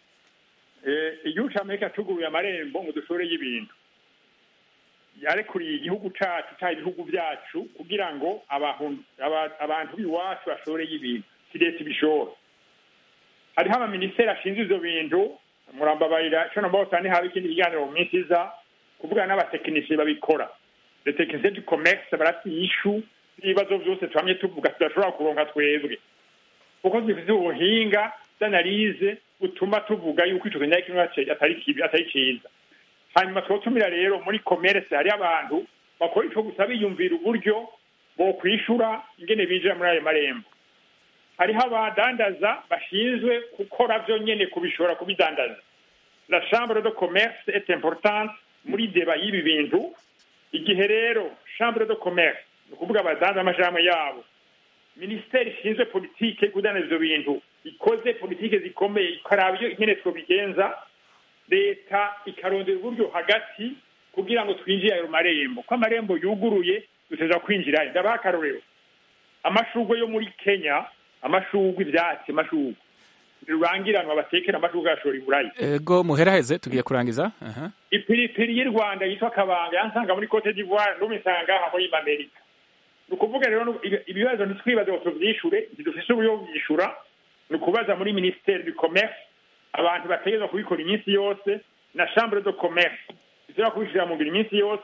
Eh, igihugu cya amerika tuguruye amarembo ngo dushore y'ibintu yarekuriye igihugu cyacu cyangwa ibihugu byacu kugira ngo abantu aba- abantu b'iwacu bashore y'ibintu si leta ibishora hariho amaminisiteri ashinzwe ibyo bintu murambabarira icyo namba bose haba ikindi kiganiro mu minsi iza kuvugana n'abatekinisiye babikora le tekinisiye du commerce barafite ishu n'ibibazo byose tuhamye tuvuga tudashobora kuronka twebwe kuko zifite ubuhinga d'analyse butuma tuvuga yuko ico kinyakimwe atari kibi atari ciza hanyuma twotumira rero muri commerce hari abantu bakora ico gusa biyumvira uburyo bokwishura ingene binjira muri ayo marembo hariho abadandaza bashinzwe gukora vyo nyene kubishora kubidandaza la chambre de commerce est importante muri deba y'ibi bintu igihe rero chambre de commerce ni ukuvuga abadandaza amashirahamwe yabo minisiteri ishinzwe politike kudandaza ivyo bintu ikoze politike zikomeye ikaraba iyo nyene twobigenza leta ikarondera uburyo hagati kugira ngo twinjire ayo marembo ko amarembo yuguruye duteza kwinjirayo ndabaha akarorero amashurwe yo muri kenya amashurwe ivyatsi amashurwe rurangiranwa batekera amashurwe yashora iburayi ego muheraheze tugiye kurangiza aha ipiripiri y'u rwanda yitwa kabanga yansanga muri cote d'ivoire n'ubu insanga aha muri amerika ni ukuvuga rero nu- ibi- ibibazo ntitwibaze ngo tuvyishure ntidufise uburyo bwo kuvyishura ni ukubaza muri ministere du commerce abantu bategerezwa kubikora iminsi yose na chambre de commerce ishobora kubishira mu ngiro iminsi yose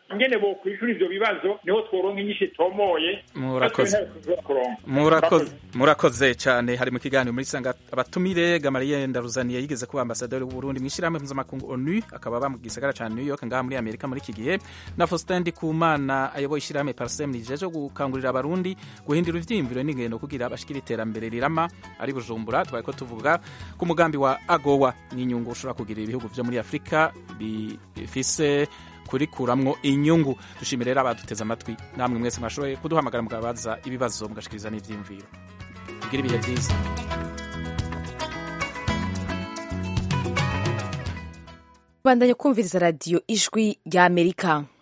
ingene bokwishura ivyo bibazo niho tworonka inyinshi itomoye Murakoze. kuronka murakoze murakoze cyane hari mu kiganiro muri sanga abatumire Gamaliye Ndaruzaniye yigeze kuba ambasaderi w'u Burundi mwishirahamwe mpuzamakungu ONU akaba ba mu gisagara ca New York ngaha muri Amerika muri iki gihe na Faustin Ndikumana ayoboye ishirahamwe Parsem rijeje gukangurira abarundi guhindura ivyiyumviro n'ingendo kugira bashikira iterambere rirama ari Bujumbura tubaye ko tuvuga ku mugambi wa AGOA n'inyungu ushobora kugira ibihugu vyo muri Afrika bifise kurikuramwo inyungu dushimire rero abaduteze amatwi namwe mwese mwashoboye kuduhamagara mukabaza ibibazo mugashikiriza n'ivyiyumviro kugira ibihe byiza bandanya kumviriza radiyo ijwi ry'amerika